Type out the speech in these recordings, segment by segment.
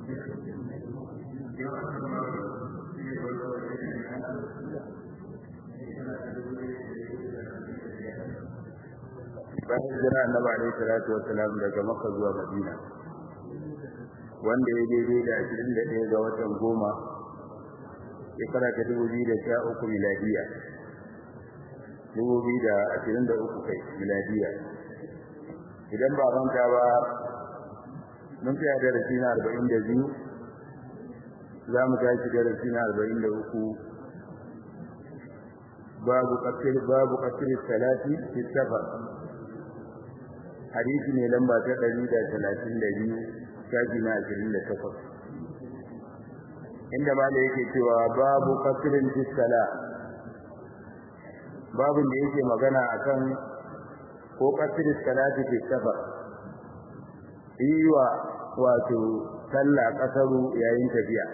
bayan jira annabi alaihi salatu wassalam daga makka zuwa madina wanda ya daidai da 21 ga watan goma shekara ta 2013 miladiya 2023 kai miladiya idan ba manta ba mun tsaya darasi na 42 za mu tashi darasi na 43 babu qatl babu qatl salati fi safar hadisi ne lamba ta 132 shafi na 28 inda malai yake cewa babu qatl fi salat babun da yake magana akan ko qatl salati fi safar iwa wato sallah kasaru yayin tafiya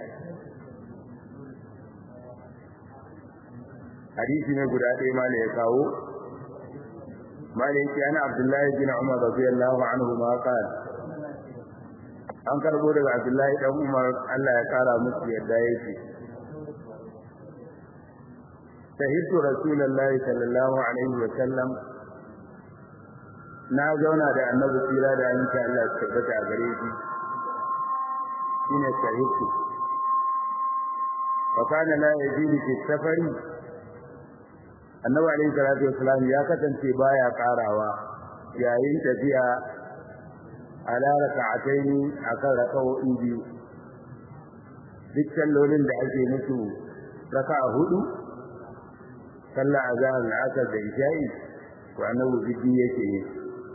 hadisi ne guda ɗaya ma ya kawo malai ana abdullahi bin umar radiyallahu anhu ma qala an karbo daga abdullahi dan umar Allah ya kara musu yadda yake shahidtu rasulullahi sallallahu alaihi wa sallam na zauna da annabi tsira da annabi Allah ya tabbata a gare shi shine shahidtu wa kana la yajidu fi safari annabi alaihi salatu wasalam ya kasance baya karawa yayin tafiya ala raka'ataini akan raka'o'i biyu duk sallolin da ake musu raka'a hudu sallah azhar al-asr da isha'i to annabi bidi yake yi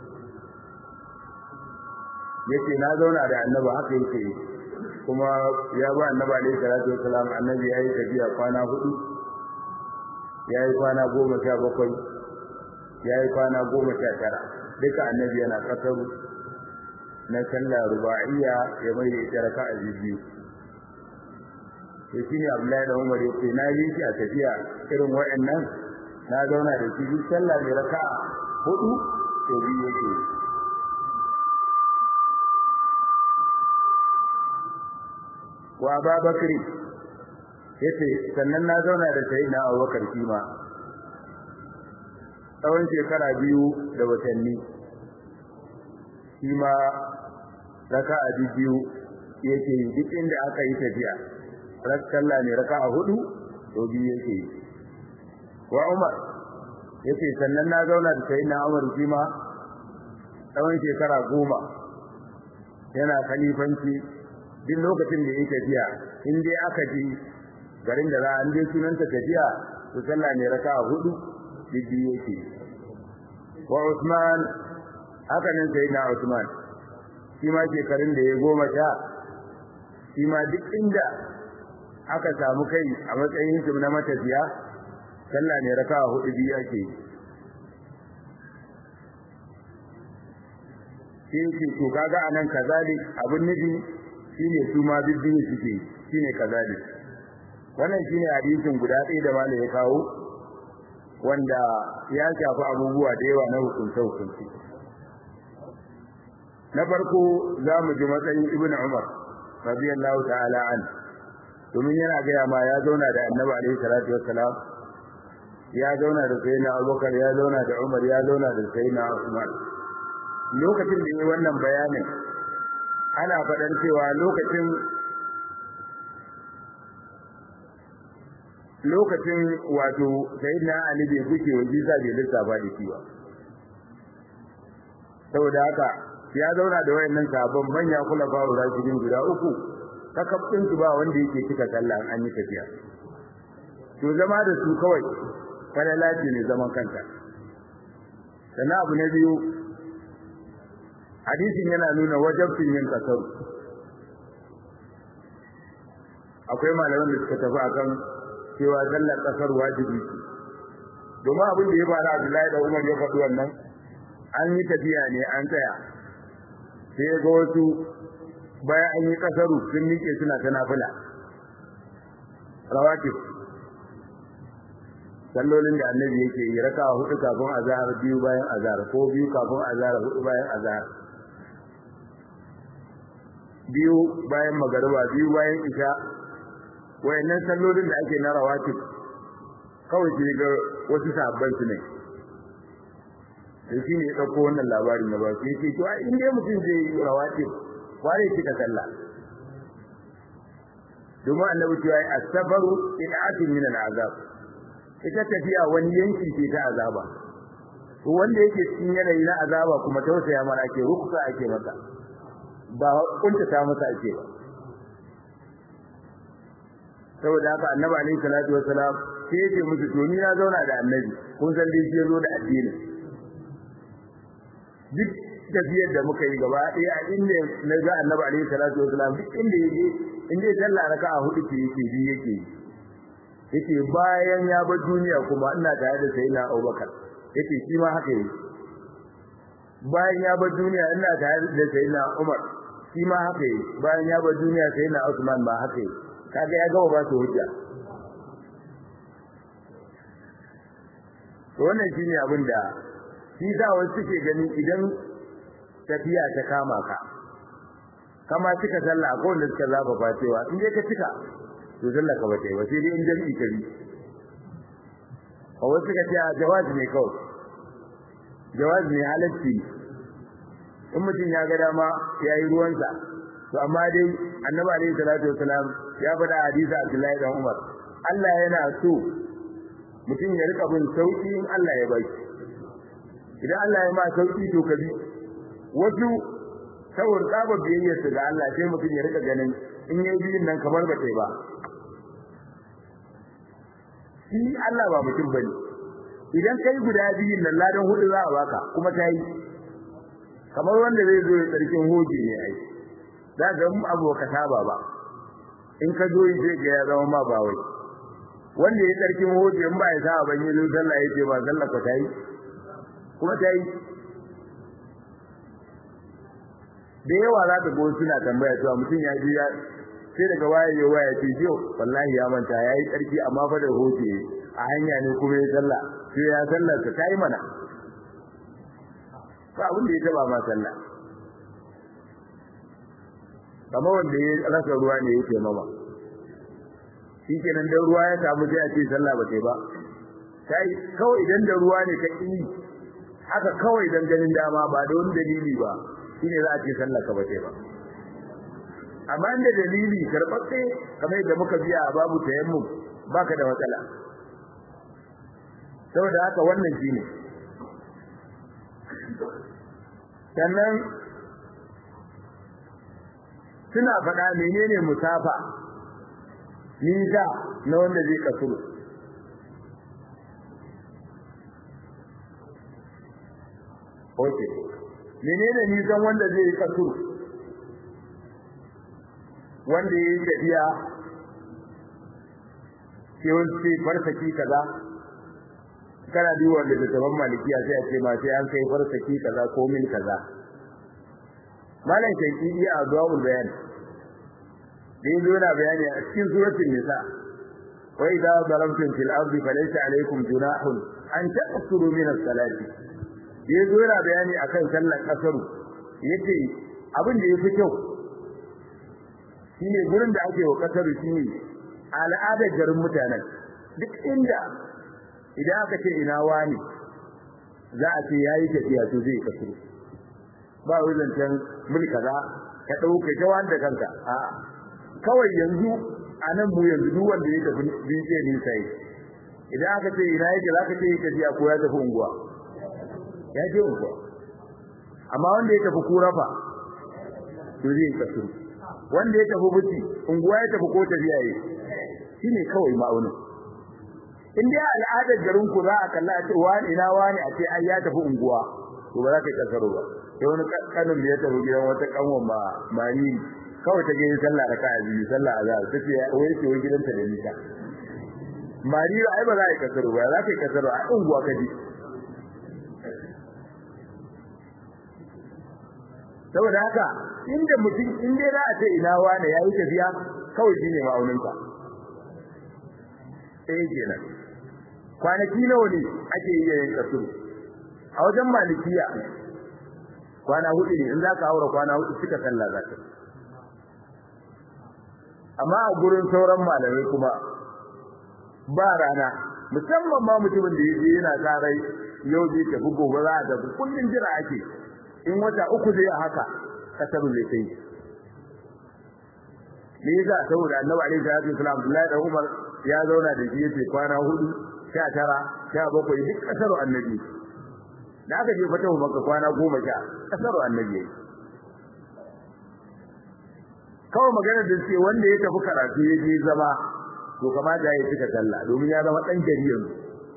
yace na zauna da annabi haka yake kuma ya ba annabi alaihi salatu wasalam annabi yayi tafiya kwana hudu ya yi kwana goma sha bakwai ya yi kwana goma sha tara duka annabi yana kasaru na sallah ruba'iyya ya mai da ita raka'a biyu to shine Abdullahi da Umar ya ce na yi shi a tafiya irin waɗannan na zauna da shi duk sallah mai raka'a hudu to biyu yake wa Abubakar yace sannan na zauna da sayyidina Abubakar kima tsawon shekara biyu da watanni kima raka'a biyu yake yi duk inda aka yi tafiya rakkalla ne raka'a hudu to biyu yake yi wa Umar yace sannan na zauna da sayyidina Umar kima tsawon shekara goma yana khalifanci duk lokacin da yake tafiya in dai aka ji garin da za a je sunanta tafiya to sallah ne raka'a hudu bibbi yake wa Usman haka nan sai na Usman shi ma shekarun da ya goma sha shi ma duk inda aka samu kai a matsayin shi na matafiya sallah ne raka'a hudu biyu yake shi ke to kaga anan kazalik abin nufi shine su ma bibbi suke shine kazalik wannan shine hadisin guda ɗaya da malai ya kawo wanda ya shafi abubuwa da yawa na hukunce hukunci na farko za mu ji matsayin ibnu umar radiyallahu ta'ala an domin yana gaya ma ya zauna da annabi alaihi salatu wassalam ya zauna da sayyidina abubakar ya zauna da umar ya zauna da sayyidina usman lokacin da yi wannan bayanin ana faɗan cewa lokacin lokacin wato sayyidina ali bai kuke wa jiza bai lissafa da shi ba saboda haka ya zauna da wayannan sabon manya kula ba wa rashidin guda uku kakafin su ba wanda yake cika sallah an yi tafiya to zama da su kawai kada lati ne zaman kanta sannan abu na biyu hadisin yana nuna wajabcin yin kasaru akwai malaman da suka tafi akan cewa sallar kasar wajibi ce domin abin da ya fara Abdullahi da Umar ya faɗi wannan an yi tafiya ne an tsaya sai ga wasu bayan an yi kasaru sun miƙe suna ta nafila rawatib sallolin da annabi yake yi raka hudu kafin azhar biyu bayan azhar ko biyu kafin azhar hudu bayan azhar biyu bayan magariba biyu bayan isha wayannan sallolin da ake na rawatib kawai sai ga wasu sabban su ne sai shi ne ya ɗauko wannan labarin na ba sai ce to in dai mutum zai yi rawatib kware kika sallah domin annabi cewa as-sabaru id'atun min al-azab ita tafiya wani yanki ce ta azaba to wanda yake cikin yanayi na azaba kuma tausaya mara ake ruksa ake masa ba kunta ta masa ake ba saboda haka annabi alaihi salatu wassalam sai yake musu to ni na zauna da annabi kun san dai shi zo da addini duk tafiyar da muka yi gaba ɗaya a inda na ga annabi alaihi salatu wassalam duk inda yake in dai sallah raka'a hudu ce yake bi yake yake bayan ya bar duniya kuma ina tare da sayyidina Abubakar yake shi ma haka yake bayan ya bar duniya ina tare da sayyidina Umar shi ma haka yake bayan ya bar duniya sayyidina Usman ba haka yake kaga ya gaba ba su hujja to wannan shine abin da shi da wasu suke gani idan tafiya ta kama ka kama cika sallah ko wanda suka zafafa cewa in dai ka cika to sallah ka bata yi ba sai dai in jami'i ka bi a wasu suka ce jawazi ne kawai jawazi ne halacci in mutum ya ga dama ya yi ruwansa to amma dai annabi alaihi salatu wasalam ya faɗa hadisi abdullahi dan umar Allah yana so mutum ya rika bin sauki in Allah ya baki idan Allah ya ma sauki to ka bi wasu saboda tsaba biyayyar ga Allah sai mutum ya rika ganin in yayi biyun nan kamar ba tai ba shi Allah ba mutum bane idan kai guda biyun nan ladan hudu za a baka kuma ta yi kamar wanda zai zo ya tsarkin hoji ne ai za ga mu abu ka saba ba in ka zo sai ga ya zama ma ba wai wanda ya tsarkin hoji in ba ya saba ban yi zo sallah yace ba sallah ka ta yi kuma ta yi da yawa za ka go suna tambaya cewa mutum ya ji sai daga waye ya waya ce jiyo wallahi ya manta yayi tsarki amma fa da hoje a hanya ne kuma ya sallah sai ya sallar ta tayi mana ba abin da ya taba ma sallah kamar wanda ya rasa ruwa ne yake mama shikenan dan ruwa ya samu sai a ce sallah ba ta ba sai kawai idan da ruwa ne ka yi haka kawai dan ganin dama ba da wani dalili ba shine za a ce sallah ka bace ba amma inda dalili karbatse kamar yadda muka biya a babu tayammum baka da matsala saboda haka wannan shine sannan suna faɗa menene musafa ni da na wanda zai kasuru Okay. menene nisan wanda zai yi kasu wanda ya yi tafiya ke wani farsaki kaza kana duba da littattafan malikiya sai a ce ma sai an kai farsaki kaza ko mil kaza malam shaiki iya a zuwa bayani da yanzu yana bayani a cikin suratul nisa wa idza darabtum fil ardi falaysa alaykum junahun an taqsuru min as-salati ya zo yana bayani akan sallar kasaru yace abin da yafi kyau shine gurin da ake wa kasaru shine al'adar garin mutanen duk inda idan aka ce ina wani za a ce yayi tafiya to zai kasaru ba wajen can mul kaza ka dauke ta wanda kanka a kawai yanzu anan mu yanzu duk wanda ya tafi dinje ne sai idan aka ce ina yake zaka ce tafiya ko ya tafi unguwa ya je unguwa amma wanda ya tafi kurafa to zai kasu wanda ya tafi buci unguwa ya tafi ko tafiya yi shine kawai ma'aunin in dai al'adar garin ku za a kalla a ce wani ina wani a ce ai ya tafi unguwa to ba za ka yi kasaro ba sai wani kanin da ya tafi gidan wata kanwan ma mani kawai ta gani sallah raka'a biyu sallah azhar tace wai ce wai gidanta da nisa mari ai ba za ka yi kasaro ba za ka yi kasaro a unguwa kaji saboda haka inda mutum in dai za a ce ina wane yayi tafiya kawai shine ma'auninka sai kenan kwanaki nawa ne ake yi yin kasuru a wajen malikiya kwana hudu ne in za ka haura kwana hudu suka sallah za ka amma a gurin sauran malamai kuma ba rana musamman ma mutumin da yake yana karai yau zai tafi gobe za a tafi kullum jira ake in wata uku zai haka kasar zai kai me yasa saboda annabi alaihi salatu wasallam Abdullahi da Umar ya zauna da shi yace kwana hudu sha tara sha bakwai duk kasar annabi da aka je fata maka kwana goma sha kasar annabi kawai magana da ce wanda ya tafi karatu ya je zama to kamata ya cika sallah domin ya zama dan gari yanzu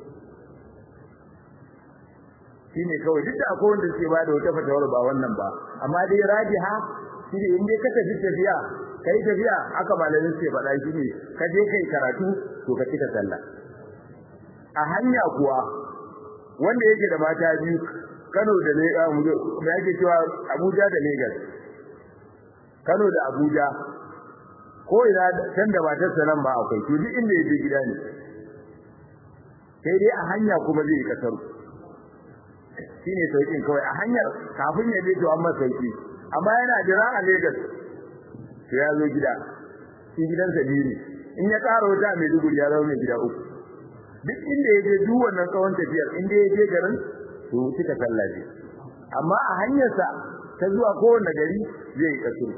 shine kawai duk da akwai wanda suke ba da wata fatawar ba wannan ba amma dai rajiha shine in dai ka tafi tafiya kai tafiya aka malamin suke faɗa shine ka je kai karatu to ka cika sallah a hanya kuwa wanda yake da mata biyu Kano da Lagos da yake cewa Abuja da Lagos Kano da Abuja ko ina can da matarsa nan ba akwai to duk inda yake gida ne sai dai a hanya kuma zai kasaru shine sauƙin kawai a hanyar kafin ya je to amma sauki amma yana jira a Lagos to ya zo gida shi gidansa biyu ne in ya ƙara wata mai dubu ya zama mai gida uku duk inda ya je duk wannan tsawon tafiyar inda ya je garin to suka sallaje amma a hanyarsa ta zuwa kowane gari zai kasuru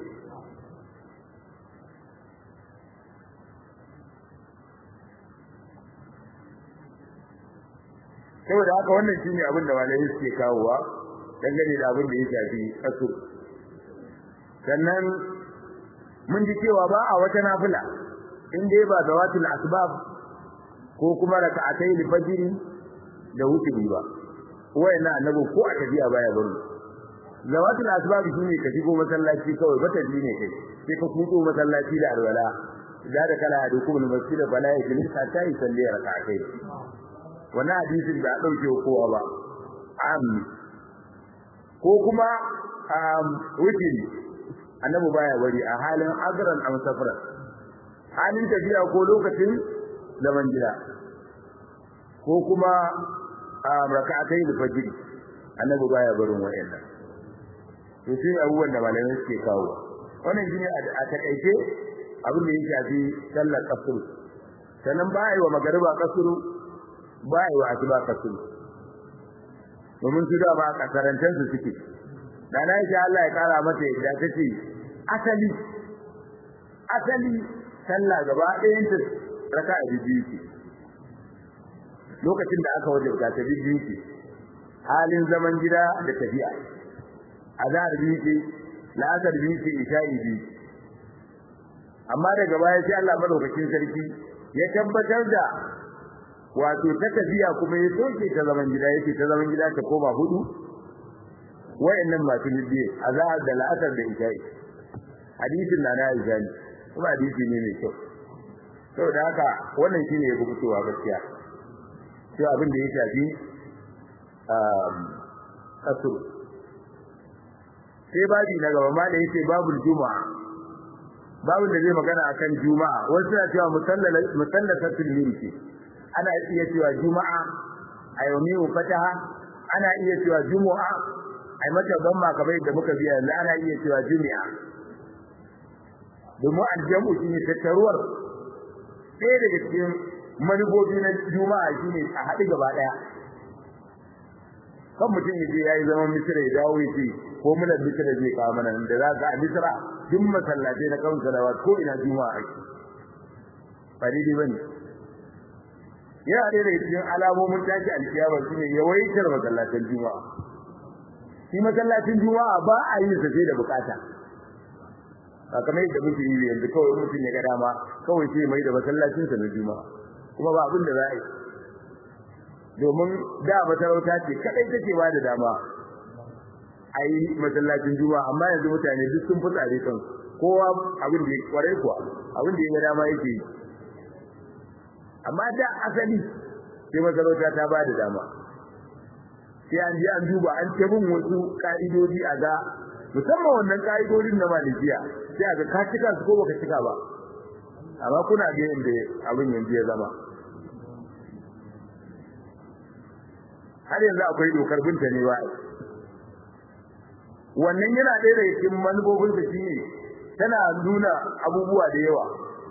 saboda haka wannan shine abin da malamai suke kawowa dangane da abin da ya shafi kasu sannan mun ji cewa ba a wata nafila in dai ba zawatul asbab ko kuma raka'atai fajr da wuturi ba wayanna annabi ko a tafiya baya bari zawatul asbab shine ka shigo masallaci kawai bata ji ne kai sai ka kuto masallaci da alwala da da kala da kuma masjid da bala ya gani ta yi salli raka'atai wannan hadisin da dauke kowa ba am ko kuma wuturi annabi baya bari a halin azran am safra halin tafiya ko lokacin zaman gida ko kuma raka'atai da fajr annabi baya barin wayannan to sai abubuwan da malamai suke kawo wannan shine a takaice abin da ya shafi sallar kasuru sannan ba yi wa magariba kasuru ba yi wa asuba kasuru domin su da ba kasarantar su suke da na yi Allah ya kara mata yadda ta ce asali asali sallah gaba ɗayan ta raka a biyu ce lokacin da aka wajabta ta biyu ce halin zaman gida da tafiya azhar biyu ce la'asar biyu ce isha'i biyu amma daga baya sai Allah madaukakin sarki ya tabbatar da wato ta tafiya kuma ya soke ta zaman gida yake ta zaman gida ta koma hudu wayannan masu bibiye azhar da la'asar da isha'i hadisin na na isha'i kuma hadisi ne mai kyau saboda haka wannan shine ya fitowa gaskiya sai abin da ya shafi kasuru sai babi na gaba ma da yake babul juma'a babul da zai magana akan juma'a wasu na cewa musallasatul milki ana iya cewa juma'a a yau fataha ana iya cewa juma'a ai mata ban kamar da muka biya yanzu ana iya cewa jumi'a domin aljamu shine tattaruwar ɗaya daga cikin manufofi na juma'a shine a haɗu gaba ɗaya kan mutum ya je ya yi zaman misira ya dawo ya ce ko muna misira zai kawo mana da za ka a misira duk masallatai na kan salawa ko ina juma'a ake ba daidai ba ne yana ɗaya daga cikin alamomin tashi alkiyama shine yawaitar masallatan juma'a shi masallacin juma'a ba a yin sa sai da bukata ba kamar yadda muke yi yanzu kawai mutum ya ga dama kawai sai mai da masallacin sa na juma'a kuma ba abin da za a yi domin da masarauta ce kadai take ba da dama a yi masallacin juma'a amma yanzu mutane duk sun fitsare kan kowa abin da ya kwarai kuwa abin da ya ga dama yake yi amma da asali sai masarauta ta ba da dama sai an je an duba an ta bin wasu ka'idodi a ga musamman wannan ka'idodin na malikiya sai a ga ka cika su ko baka cika ba amma kuna ga inda abin yanzu ya zama har yanzu akwai dokar binta ne ba wannan yana ɗaya daga cikin manufofin da shi ne tana nuna abubuwa da yawa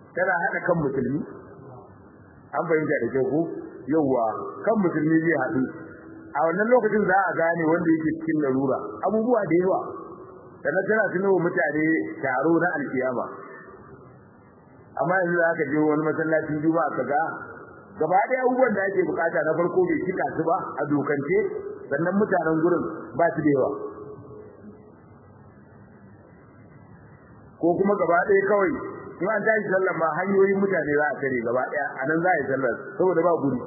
tana hada kan musulmi an fahimta da kyau ko yawa kan musulmi zai haɗu a wannan lokacin za a gane wanda yake cikin larura abubuwa da yawa sannan tana tuno mutane taro na alkiyama amma yanzu za ka je wani masallacin juma'a ka ga gaba ɗaya abubuwan da ake bukata na farko bai cika su ba a dokance sannan mutanen gurin ba su da yawa ko kuma gaba ɗaya kawai in an tashi sallar ma hanyoyin mutane za a tare gaba ɗaya a nan za a yi sallar saboda ba guri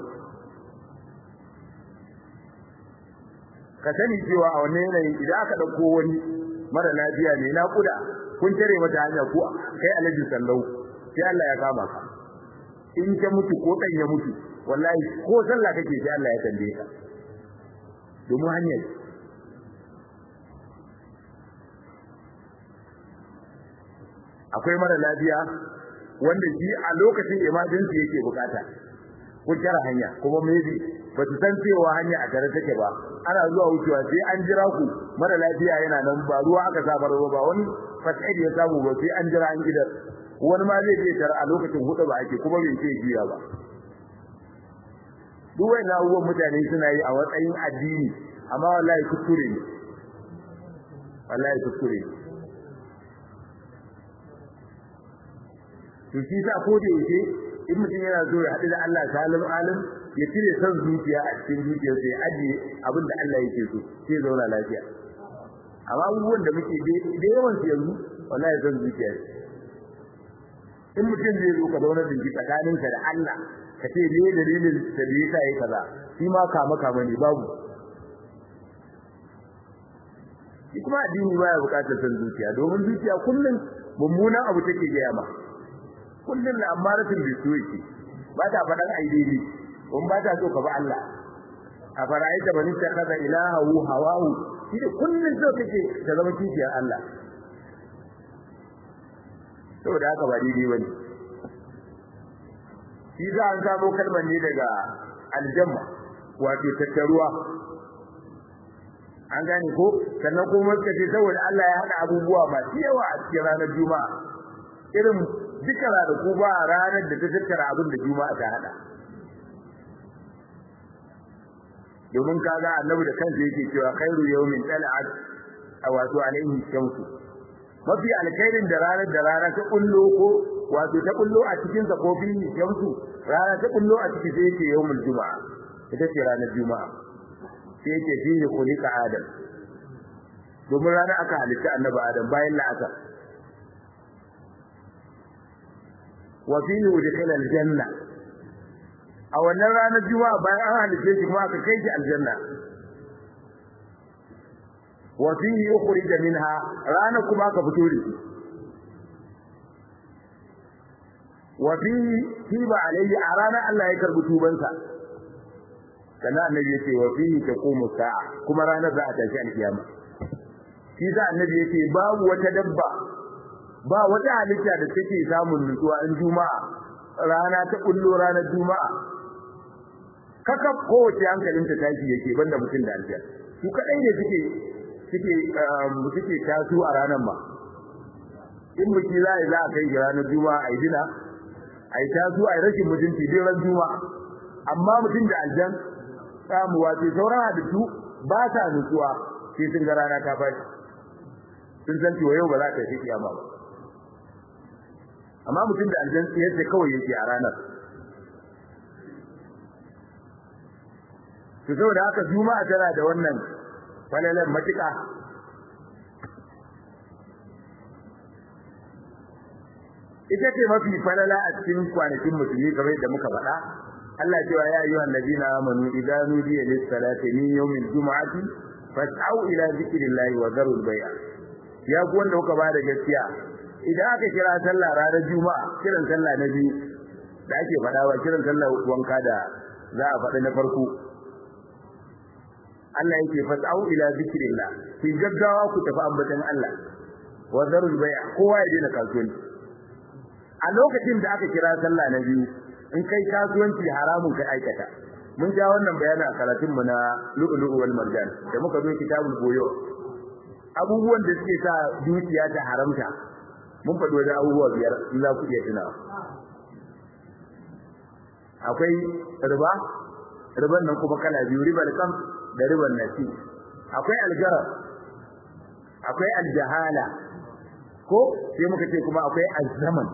ka sani cewa a wannan yanayin idan aka ɗauko wani mara lafiya ne na kuda kun tare mata hanya ko kai alaji sallau sai Allah ya kama ka in ka mutu ko dan ya mutu wallahi ko sallah kake sai Allah ya tambaye ka domin hanyar akwai mara lafiya wanda shi a lokacin emergency yake bukata kun tara hanya kuma maybe ba su san cewa hanya a tare take ba ana zuwa wucewa sai an jira ku mara lafiya yana nan ba ruwa aka samar ba wani fasadi ya samu ba sai an jira an gidan wani ma zai je tare a lokacin hudu ba ake kuma bai ce juya ba duk wani abubuwan mutane suna yi a matsayin addini amma wallahi kuskure ne wallahi kuskure ne to shi sa ko da yake in mutum yana so ya haɗu da Allah salim alim ya cire son zuciya a cikin zuciyarsa ya ajiye abin da Allah yake so sai zauna lafiya amma abubuwan da muke da yawan su yanzu wallahi son zuciya in mutum zai zo ka zauna da tsakaninka da Allah ka ce me dalilin da bai yasa yayi kaza shi ma kama kama ne babu shi kuma addini baya bukatar son zuciya domin zuciya kullum mummunan abu take gaya ma kullum na amaratin bisuki ba ta faɗan aidini in ba ta so ka ba Allah a fara'aita bani ta kaza ilahu hawahu shi da kullum so kake ta zama kishiyar Allah saboda haka ba daidai bane shi za an samo kalmar ne daga aljamma wato tattaruwa an gane ko sannan kuma suka ce saboda Allah ya haɗa abubuwa masu yawa a cikin ranar juma'a irin duka ranaku ba ranar da ta tattara abin da juma'a ta haɗa domin kaga annabi da kansa yake cewa khairu yawmin tal'at wato alaihi shamsu mafi alkhairin da ranar da rana ta kullo ko wato ta kullo a cikin sa ko fi shamsu rana ta kullo a cikin sai yake yawmul juma'a ita ce ranar juma'a sai yake fihi khuliqa adam domin rana aka halitta annabi adam bayan la'asar wa fihi udkhila aljanna a wannan ranar juma'a bayan an halitta shi kuma aka kai shi aljanna wa fihi ukhrija minha rana kuma aka fito da shi wa fihi tiba alayhi a rana Allah ya karbi tubansa sannan annabi yace wa fihi taqumu sa'a kuma ranar za a tashi alkiyama shi sa annabi yace babu wata dabba ba wata halitta da take samun nutsuwa in juma'a rana ta kullo ranar juma'a kaka kowace hankalin ta tashi yake banda mutum da aljanna su kadai ne suke suke suke tasu a ranar ma in mutum za a za a kai ranar juma'a a yi dina a yi tasu a yi rashin mutunci dai ran juma'a amma mutum da aljan samuwa sai sauran halittu ba sa nutsuwa sai sun ga rana ta fashi sun san cewa yau ba za ta fi kiyama ba amma mutum da aljan yadda kawai yake a ranar to saboda haka juma'a tana da wannan falalan matuƙa ita ce mafi falala a cikin kwanakin musulmi kamar da muka faɗa Allah cewa ya ayyuhan ladina amanu idza nudiya lis salati min yawmil jum'ati fas'au ila zikrillahi wa dharul bay'a ya ku wanda kuka bada gaskiya idan aka kira sallah ranar juma'a kiran sallah na biyu da ake faɗa wa kiran sallah wanka da za a faɗi na farko Allah yake fas'au ila zikrillah fi gaggawa ku tafi ambatan Allah wa dharul bay'a kowa ya daina kasuwanci a lokacin da aka kira sallah na biyu in kai kasuwanci haramun kai aikata mun ja wannan bayanin a karatun mu na lu'lu'u wal marjan da muka zo kitabul goyo abubuwan da suke sa dukiya ta haramta mun faɗi wajen abubuwa biyar in za ku iya tunawa akwai riba riban nan kuma kala biyu ribar kam da ribar nasi akwai aljarar akwai aljahala ko sai muka ce kuma akwai azzaman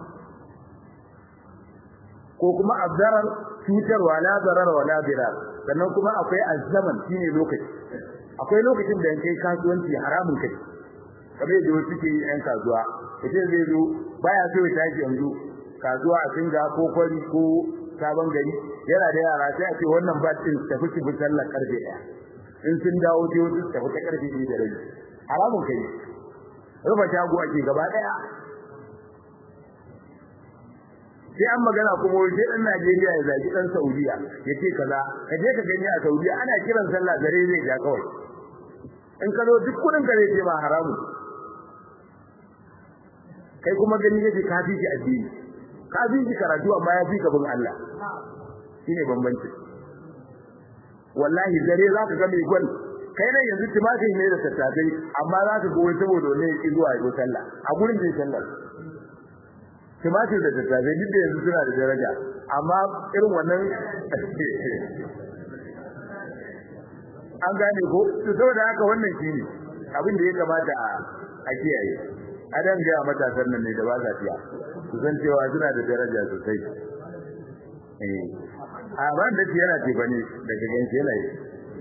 ko kuma azzarar cutarwa la zarar wa la dirar sannan kuma akwai azzaman shine lokaci akwai lokacin da kai kasuwanci haramun kai kamar yadda wasu ke yi yan kasuwa mutum zai zo baya so ya tashi yanzu kasuwa a singa ko kwari ko sabon gari yana da yara sai a ce wannan ba din tafi ki bi sallar karfe daya in sun dawo sai wasu tafi ta karfe biyu da rabi haramun kai rufa shago ake gaba daya sai an magana kuma wai sai dan Najeriya ya zagi dan Saudiya ya ce kaza ka je ka gani a Saudiya ana kiran sallah dare zai ja kawai in ka zo duk kudin ka zai ce ma haramu kai kuma gani yake ka fi shi addini ka fi shi karatu amma ya fi ka bin Allah shine bambanci wallahi dare za ka ga mai gwal kai ne yanzu timatin ne da tattabai amma za ka ga wai saboda wani ya ki zuwa ya sallah a gurin da sallah tumatir da tattafe duk da yanzu suna da daraja amma irin wannan an gane ko to saboda haka wannan shine abin da ya kamata a kiyaye adan ga matasan nan ne da ba za fiya su san cewa suna da daraja sosai eh a ban da yana ce bane daga ganci yana yi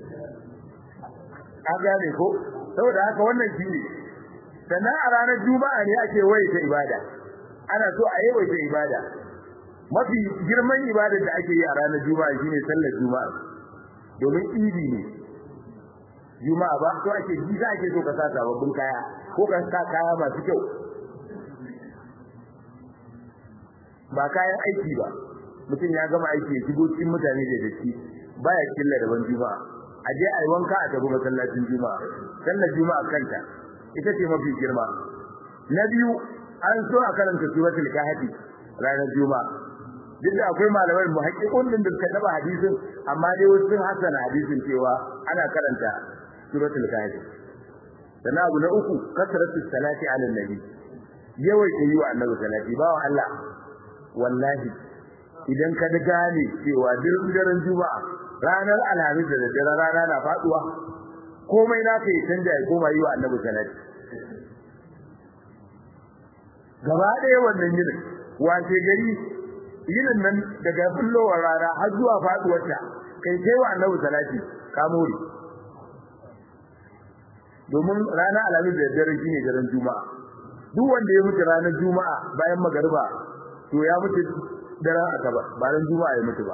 an gane ko saboda haka wannan shine sannan a ranar juma'a ne ake waye ta ibada ana so a yawaita ibada mafi girman ibadar da ake yi a ranar juma'a shine sallar juma'a domin idi ne juma'a ba to ake ji za ake so ka sa sababbin kaya ko ka sa kaya masu kyau ba kayan aiki ba mutum ya gama aiki ya shigo cikin mutane da datti baya killa da ban juma'a a je a yi wanka a tafi masallacin juma'a sallar juma'a kanta ita ce mafi girma na biyu an so a karanta suratul kahfi ranar juma'a duk da akwai malamai muhaqqiqun din da suka taba hadisin amma dai wasu sun hasana hadisin cewa ana karanta suratul kahfi sannan abu na uku kasratu salati ala nabi yawai yi wa annabi salati ba wa Allah wallahi idan ka da gane cewa daren juma'a ranar alhamis da daddare rana na faduwa komai naka yi canja ya koma yi wa annabi salati gaba ɗaya wannan yinin wace gari yinin nan daga bullowar rana har zuwa faduwarta kai sai wa annabi salati ka more domin rana alamin da dare shine daren juma'a duk wanda ya mutu ranar juma'a bayan magariba to ya mutu daren asabar ba ran juma'a ya mutu ba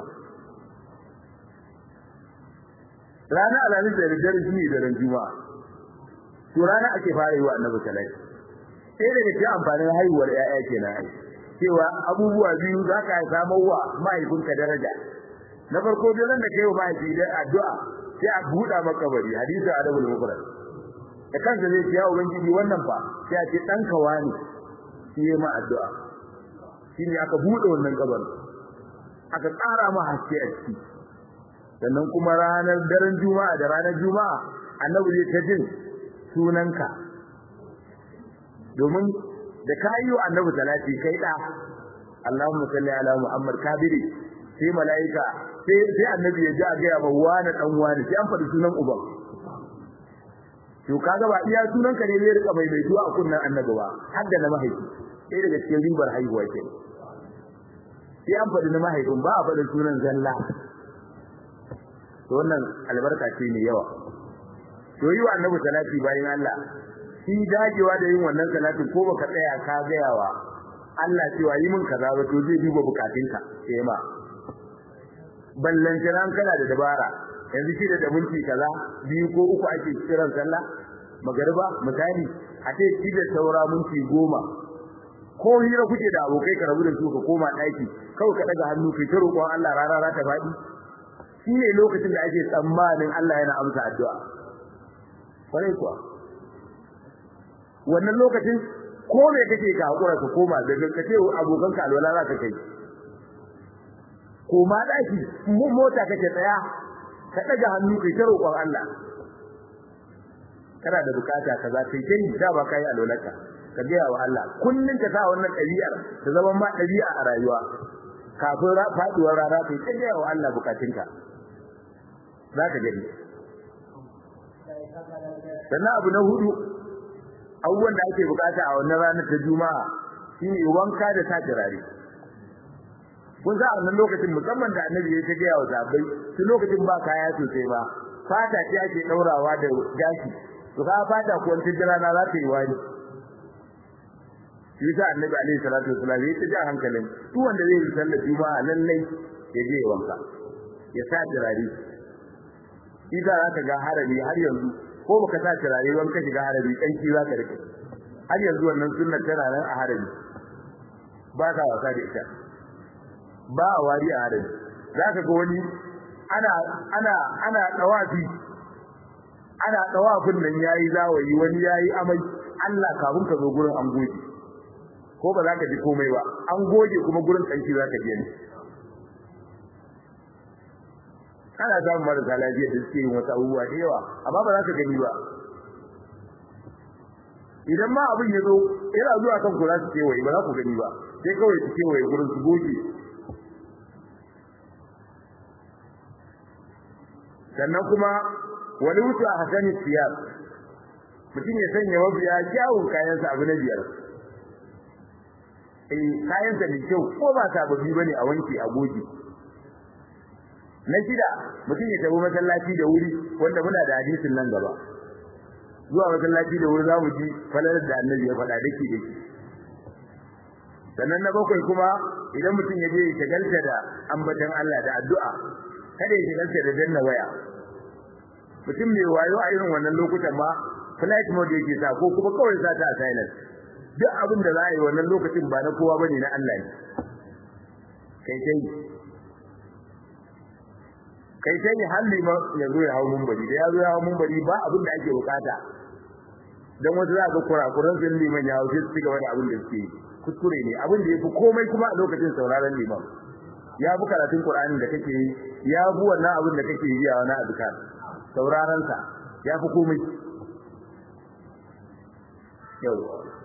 rana alamin da dare shine daren juma'a to rana ake fara yi wa annabi salati sai daga cikin amfanin haihuwar ƴaƴa kenan ai cewa abubuwa biyu za ka samu wa mahaifinka daraja na farko dai ran da kai wa mahaifi da addu'a sai a buɗa maka bari hadisi adabul mufrad da kansa zai ce ya ubangiji wannan fa sai a ce dan kawani shi ya ma addu'a shine aka buɗe wannan kabarin aka tsara ma haske a ciki sannan kuma ranar daren juma'a da ranar juma'a annabi zai ta jin sunanka domin da ka yi wa annabi salati kai da Allahumma salli ala Muhammad kabiri sai malaika sai sai annabi ya ji a ga ba wani dan wani sai an faɗi sunan uban to kaga ba iya sunan ka ne zai rika mai mai a kunnan annabi ba har da na mahaifi sai daga cikin ribar haihuwa ke sai an faɗi na mahaifin ba a faɗi sunan zalla to wannan albarka ce ne yawa to yi wa annabi salati bayan Allah shi dagewa da yin wannan salatin ko baka tsaya ka gayawa Allah cewa yi min kaza ba to zai duba bukatunka sai ma ballan kiran kana da dabara yanzu shi da minti kaza biyu ko uku ake kiran sallah magariba misali a ce shi da saura minti goma ko hira kuke da abokai ka rabu da su ka koma daki kawai ka daga hannu kai ta roƙon Allah rara ra ta faɗi shi ne lokacin da ake tsammanin Allah yana amsa addu'a kwarai kuwa wannan lokacin ko me kake ka hakura ka koma daga kace abokan ka alwala za ka kai koma daki mun mota kake tsaya ka daga hannu kai ta roƙon Allah kana da bukata kaza kai kai da ba kai alwalaka ka ga wa Allah kullun ka sa wannan ɗabi'ar ta zama ma ɗabi'a a rayuwa kafin faduwar rana kai ta gaya wa Allah bukatunka za ka gani sannan abu na hudu abubuwan da ake bukata a wannan ranar ta juma'a shine wanka da sa turare kun sa a wannan lokacin musamman da annabi ya ta gaya wa sahabbai su lokacin ba kaya sosai ba fata ce ake daurawa da gashi to ka fata ko wani rana za ta yi wani shi sa annabi alaihi salatu wasallam ya ta ja hankalin duk wanda zai yi sallar juma'a lallai ya je ya wanka ya sa turare shi za ka ga harami har yanzu ko baka sa turare wanka shiga harami kanki za ka rike har yanzu wannan sunnar tana nan a harami ba ka wasa da ita ba a wari a harami za ka ga wani ana ana ana dawafi ana dawafin nan yayi zawayi wani yayi amai Allah kafin ka zo gurin an goge ko ba za ka ji komai ba an goge kuma gurin kanki za ka je ne ana samun marasa lafiya da suke yin wasu abubuwa da yawa amma ba za ka gani ba idan ma abin ya zo yana zuwa kan ku za su kewaye ba za ku gani ba sai kawai su kewaye gurin su goge sannan kuma wani wuce a hasani siyar mutum ya sanya mafiya kyawun kayansa abu na biyar eh kayansa mai kyau ko ba sababbi bane a wanke a goge na shida mutum ya tafi masallaci da wuri wanda muna da hadisin nan gaba zuwa masallaci da wuri za mu ji falalar da annabi ya faɗa dake dake sannan na bakwai kuma idan mutum ya je ya shagalta da ambatan Allah da addu'a kada ya shagalta da danna waya mutum mai wayo a irin wannan lokutan ma flight mode yake sa ko kuma kawai sa ta silent duk abin da za a yi wannan lokacin ba na kowa bane na Allah ne kai kai kai sai halli ma ya zo ya hawo munbari da ya zo ya hawo munbari ba abin da ake bukata dan wasu za ga kurakuran sun liman ya hawo sai su gaba da abin da suke kuskure ne abin da yafi komai kuma a lokacin sauraron liman ya bi karatun Qur'ani da kake yi ya bi wannan abin da kake yi a wani azkar sauraron sa ya fi komai yau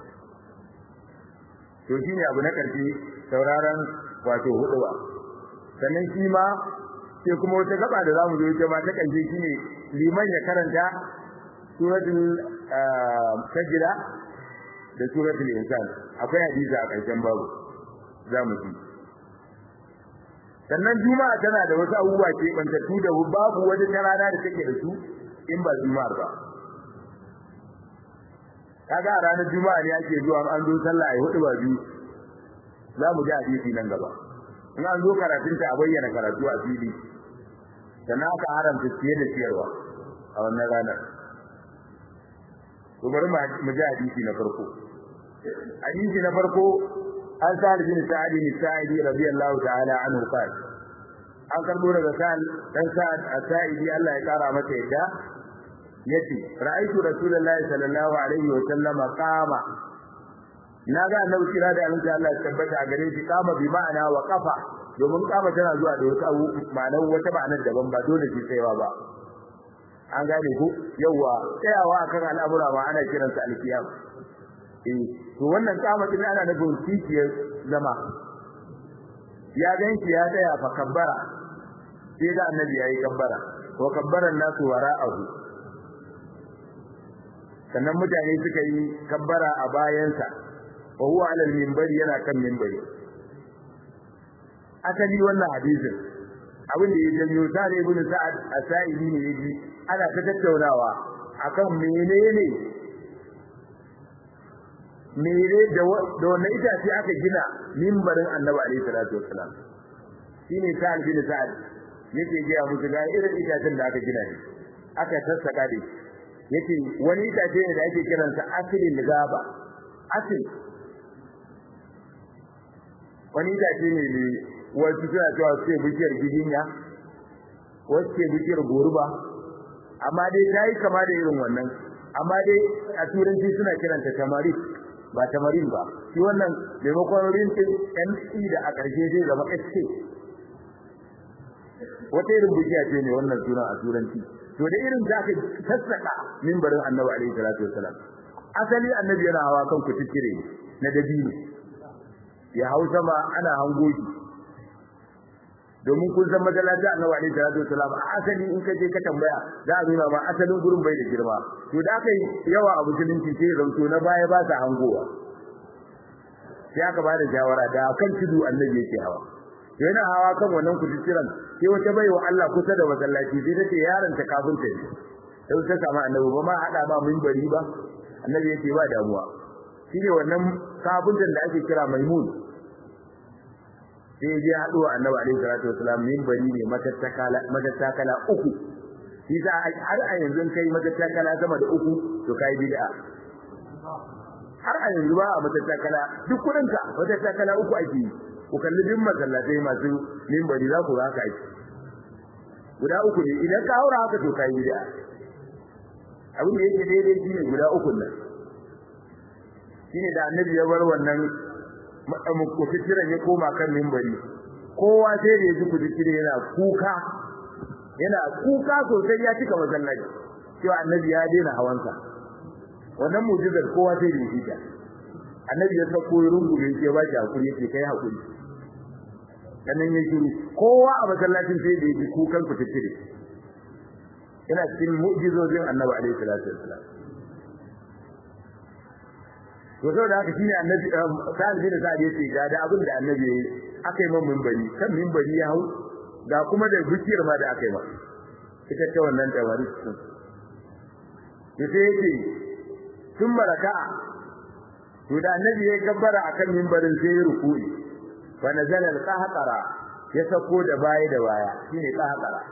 to shine abu na karshe sauraron wato huduwa sannan shi ma sai kuma wata gaba da zamu zo ita ma ta kanje shine liman ya karanta suratul sajda da suratul insan akwai hadisi a karshen babu zamu ji sannan juma'a tana da wasu abubuwa ke bantattu da babu wata rana da take da su in ba juma'ar ba kaga a ranar juma'a ne ake zuwa an zo sallah ai hudu ba biyu zamu ji hadisi nan gaba in an zo karatunta a bayyana karatu a fili sannan aka haramta ciye da ciyarwa a wannan ranar to bari mu ji hadisi na farko hadisi na farko an sa'ad bin sa'id bin sa'id radiyallahu ta'ala anhu qala an karbo daga sa'ad dan sa'ad as-sa'idi Allah ya kara masa yadda yace ra'aytu rasulullahi sallallahu alaihi wa sallama qama na ga annabi kira da annabi Allah ya tabbata a gare shi kama bi ma'ana wa qafa domin kama tana zuwa da wasu abu ma'anar wata ma'anar daban ba dole ce tsayawa ba an gane ku yawa tsayawa akan al'amura ma ana kiransa alkiyam eh to wannan kama din ana nufin kiciyar zama ya ganki ya tsaya fa kabbara sai da annabi yayi kabbara wa kabbaran nasu wara'ahu sannan mutane suka yi kabbara a bayansa wa huwa ala al-minbari yana kan minbari asali wannan hadisin abin da ya janyo sare ibn sa'ad as-sa'idi ne yaji ana ta tattaunawa akan menene mere da da wannan itace aka gina minbarin annabi alaihi salatu wassalam shine sa'ad bin sa'ad yake ga musu ga irin itacen da aka gina ne aka sassaka da yake wani itace ne da ake kiransa asilin gaba asil wani itace ne ne wasu suna cewa sai bishiyar gidinya wasu ke bishiyar goruba amma dai ta yi kama da irin wannan amma dai a turanci suna kiranta tamarin ba tamarin ba shi wannan maimakon rintin mc da a ƙarshe zai zama sk wata irin bishiya ce ne wannan sunan a turanci to da irin da aka sassaka mimbarin annabi alaihi salatu wasalam asali annabi yana hawa kan kututture na dabino ya hau sama ana hango shi domin kun san masallaci annabi alaihi salatu wasalam asali in ka je ka tambaya za a nuna ma asalin gurin bai da girma to da aka yi yawa a musulunci sai zanto na baya ba sa hangowa sai aka ba da shawara da kan tudu annabi yake hawa yana hawa kan wannan kujitiran sai wata baiwa Allah kusa da masallaci sai ta ce yaron ta kafin ta ne sai ta samu annabi ba ma hada ma minbari ba annabi yake ba damuwa shine wannan kafintan da ake kira maimun sai je haɗuwa annabi alaihi salatu wasalam minbari ne matattakala matattakala uku shi za har a yanzu kai matattakala sama da uku to kai bid'a har a yanzu ba a matattakala duk kudin ka matattakala uku ake yi ku kalli bin masallatai masu minbari za ku ga haka ake guda uku ne idan ka haura haka to kai bid'a abin da yake daidai shine guda uku nan shine da annabi ya bar wannan kututturen ya koma kan mimbari kowa sai da ya ji kututture yana kuka yana kuka sosai ya cika masallaci cewa annabi ya daina hawansa wannan mujizar kowa sai da ya ji ta annabi ya sako rungume ke ba shi hakuri yake kai hakuri sannan ya shiru kowa a masallacin sai da ya ji kukan kututture yana cikin mu'jizojin annabi alaihi salatu wassalam to saboda haka shine annabi sa'ad bin sa'ad yace ga da abin da annabi yayi akai man minbari kan minbari ya hau ga kuma da bukiyar ma da akai ma ita ce wannan tawari sun yace yake tun baraka to da annabi yayi gabbara akan minbarin sai ya ruku'i fa nazala al-qahqara ya sako da baya da baya shine qahqara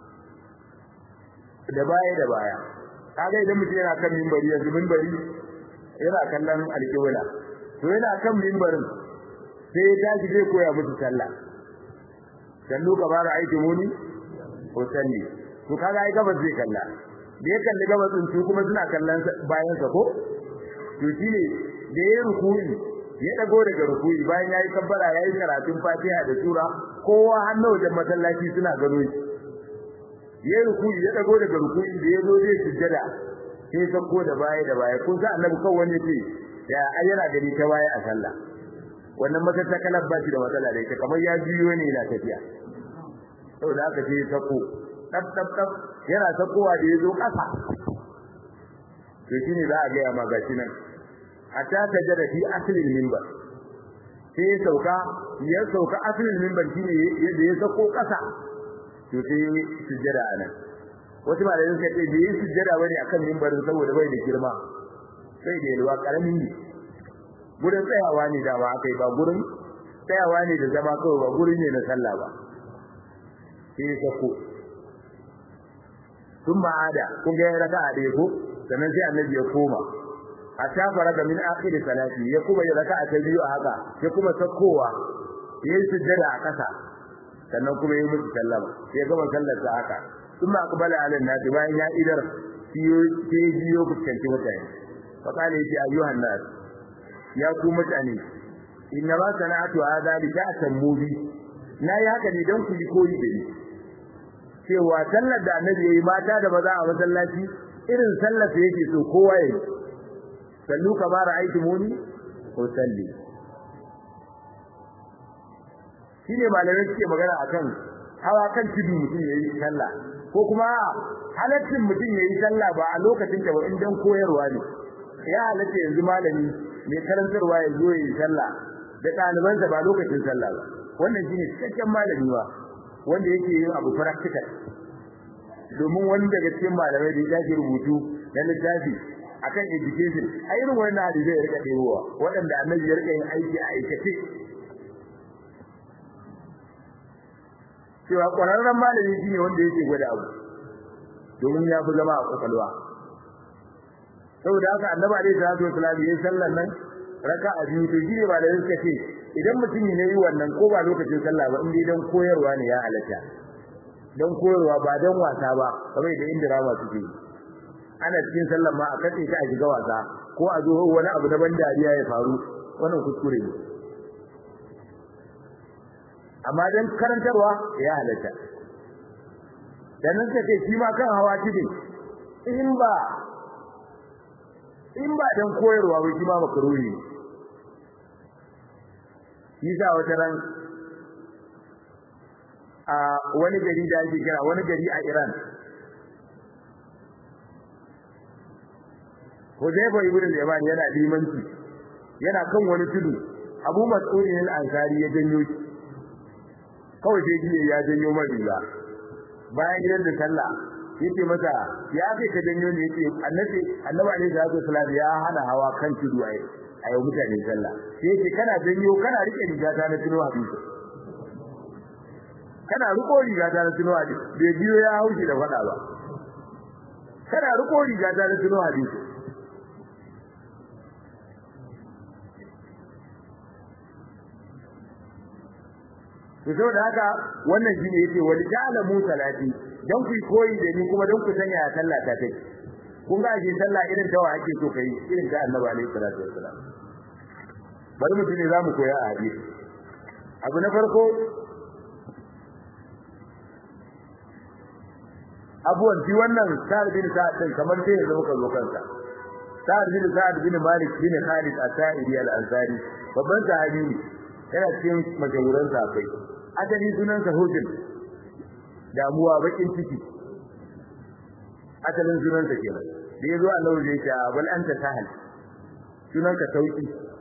da baya da baya kaga idan mutum yana kan minbari yanzu minbari yana kallon alƙibla to yana kan mimbarin sai ya tashi zai koya musu sallah sallu ka bara aiki muni ko salli to kaga ai gabas zai kalla da ya kalli gabas din su kuma suna kallon bayan sa ko to shine da ya ruku'i ya dago daga ruku'i bayan yayi kabbara yayi karatun Fatiha da sura kowa hannu wajen masallaci suna gano shi ya ruku'i ya dago daga ruku'i da ya zo zai sujjada sai sako da baya da baya kun sa annabi kan wani ce ya ayyana gari ta baya a sallah wannan matattakalar ba shi da matsala da ita kamar ya biyo ne na tafiya saboda haka sai sako tab tab tab yana sakowa da yazo kasa to shine za a ga ya magashi nan hatta tajada fi aslil minbar sai sauka ya sauka aslil minbar shine yadda ya sako kasa to sai sujjada anan wasu malamai suka ce bai yi sujjada bane akan mimbarin saboda bai da girma sai da yalwa karamin ne gurin tsayawa ne da ba akai ba gurin tsayawa ne da zama kawai ba gurin ne na sallah ba sai ka ko sun ma'ada kun ga raka'a da ko sannan sai annabi ya koma a tafara da min akhir salati ya kuma ya raka'a ta biyu a haka ya kuma sakkowa yayi sujjada a kasa sannan kuma yayi musu sallama sai gama sallar sa haka ثم أقبل على الناس bayan ya idar sai biyo fuskanci mutane fa kana yace ayyuhan nas ya ku mutane inna ma sana'atu hadha li ta'tammu bi na yi haka ne dan ku yi koyi da ni cewa sallar da annabi yayi mata da maza a masallaci irin sallar da yake so kowa yayi sallu kama ra'aytumuni ko salli shine malamai suke magana akan hawa kan tudu mutum yayi sallah ko kuma halaccin mutum yayi sallah ba a lokacin da ba in dan koyarwa ne ya halatta yanzu malami mai karantarwa ya zo yayi sallah da ɗalibansa ba lokacin sallah ba wannan shine cikakken malami ba wanda yake yin abu practical domin wani daga cikin malamai da ya rubutu na littafi akan education a irin wannan hadisi ya rika ɗebowa waɗanda annabi ya rika yin aiki a aikace cewa ƙwararren malami shine wanda yake gwada abu domin ya fi zama a kwakwalwa saboda haka annabi alaihi salatu wasallam yayin sallar nan raka'a biyu to shine ba da suka ce idan mutum ne yi wannan ko ba lokacin sallah ba in dai dan koyarwa ne ya halatta dan koyarwa ba dan wasa ba kamar da indirama suke yi ana cikin sallar ma a kace ta a shiga wasa ko a zo wani abu daban dariya ya faru wannan kuskure ne amma dan karantarwa ya halatta dan nan take shi ma kan hawa tidi in ba in ba dan koyarwa ba shi ma makaruri shi sa wata ran a wani gari da ake kira wani gari a Iran Hudayfa ibn al-Yaman yana limanci yana kan wani tudu Abu Mas'ud al-Ansari ya janyo shi kawai sai jiye ya janyo mai riga bayan gidan da sallah yace masa ya kai ka janyo ne yace annabi annabi alaihi salatu wasallam ya hana hawa kan tudu ai a yau mutane sallah sai yace kana janyo kana rike riga ta na tuno hadisi kana riko riga ta na tuno hadisi bai biyo ya haushi da fada ba kana riko riga ta na tuno hadisi to saboda haka wannan shine yace wal ja'alamu salati dan ku koyi da ni kuma dan ku sanya ya sallah ta take kun ga shi sallah irin tawa ake so kai irin ta annabi alaihi salatu wassalam bari mu tuni zamu koya a hadisi abu na farko abuwan ji wannan sa'ad bin sa'ad din kamar sai ya zo ka zo kansa sa'ad bin sa'ad bin malik bin khalid as-sa'idi al-ansari babban sahabi ne yana cikin majaluran sahabbai asali sunansa hujin damuwa bakin ciki asalin sunansa kenan da yazo Allah zai ce bal anta sahal sunanka sauki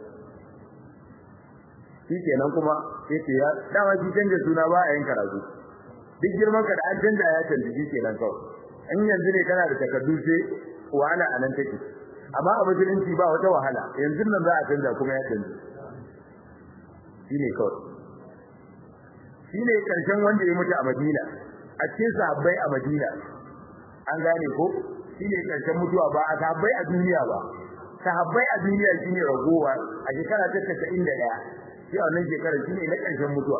shi kenan kuma yace ya dama shi canja suna ba a yin karatu duk girman ka da an canja ya canja shi kenan kawai in yanzu ne kana da takardu sai wahala anan take amma a musulunci ba wata wahala yanzu nan za a canja kuma ya canja shine kawai shine karshen wanda ya mutu a Madina a cikin sahabbai a Madina an gane ko shine karshen mutuwa ba a sahabbai a duniya ba sahabbai a duniya shine ragowa a shekara ta 91 shi a wannan shekarar shine na karshen mutuwa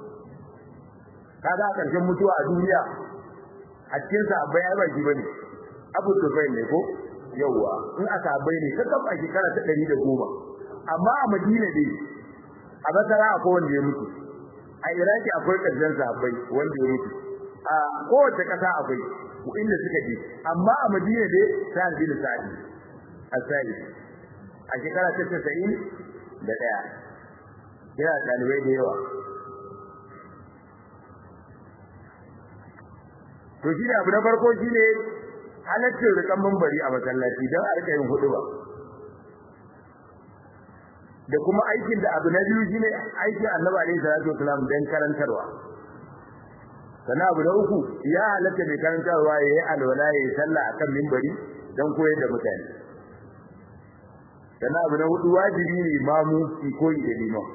kaga karshen mutuwa a duniya a cikin sahabbai ai ba shi bane Abu Sufyan ne ko yawa in a sahabbai ne ta a shekara ta 110 amma a Madina dai a basara akwai wanda ya mutu a iraki akwai ƙarshen sahabbai wanda ya mutu a kowace ƙasa akwai inda suka je amma a madina dai sa'ad bin sa'id as-sa'id a shekara ta 90 da daya yana dalibai da yawa to shi ne abu na farko shine halaccin rikan mambari a masallaci don a rika yin hudu ba da kuma aikin da abu na biyu shine aikin Annabi alaihi salatu wasalam dan karantarwa sana abu na uku ya halatta mai karantarwa yayi alwala yayi sallah akan minbari dan koyar da mutane sana abu na hudu wajibi ne imamu ki koyi da liman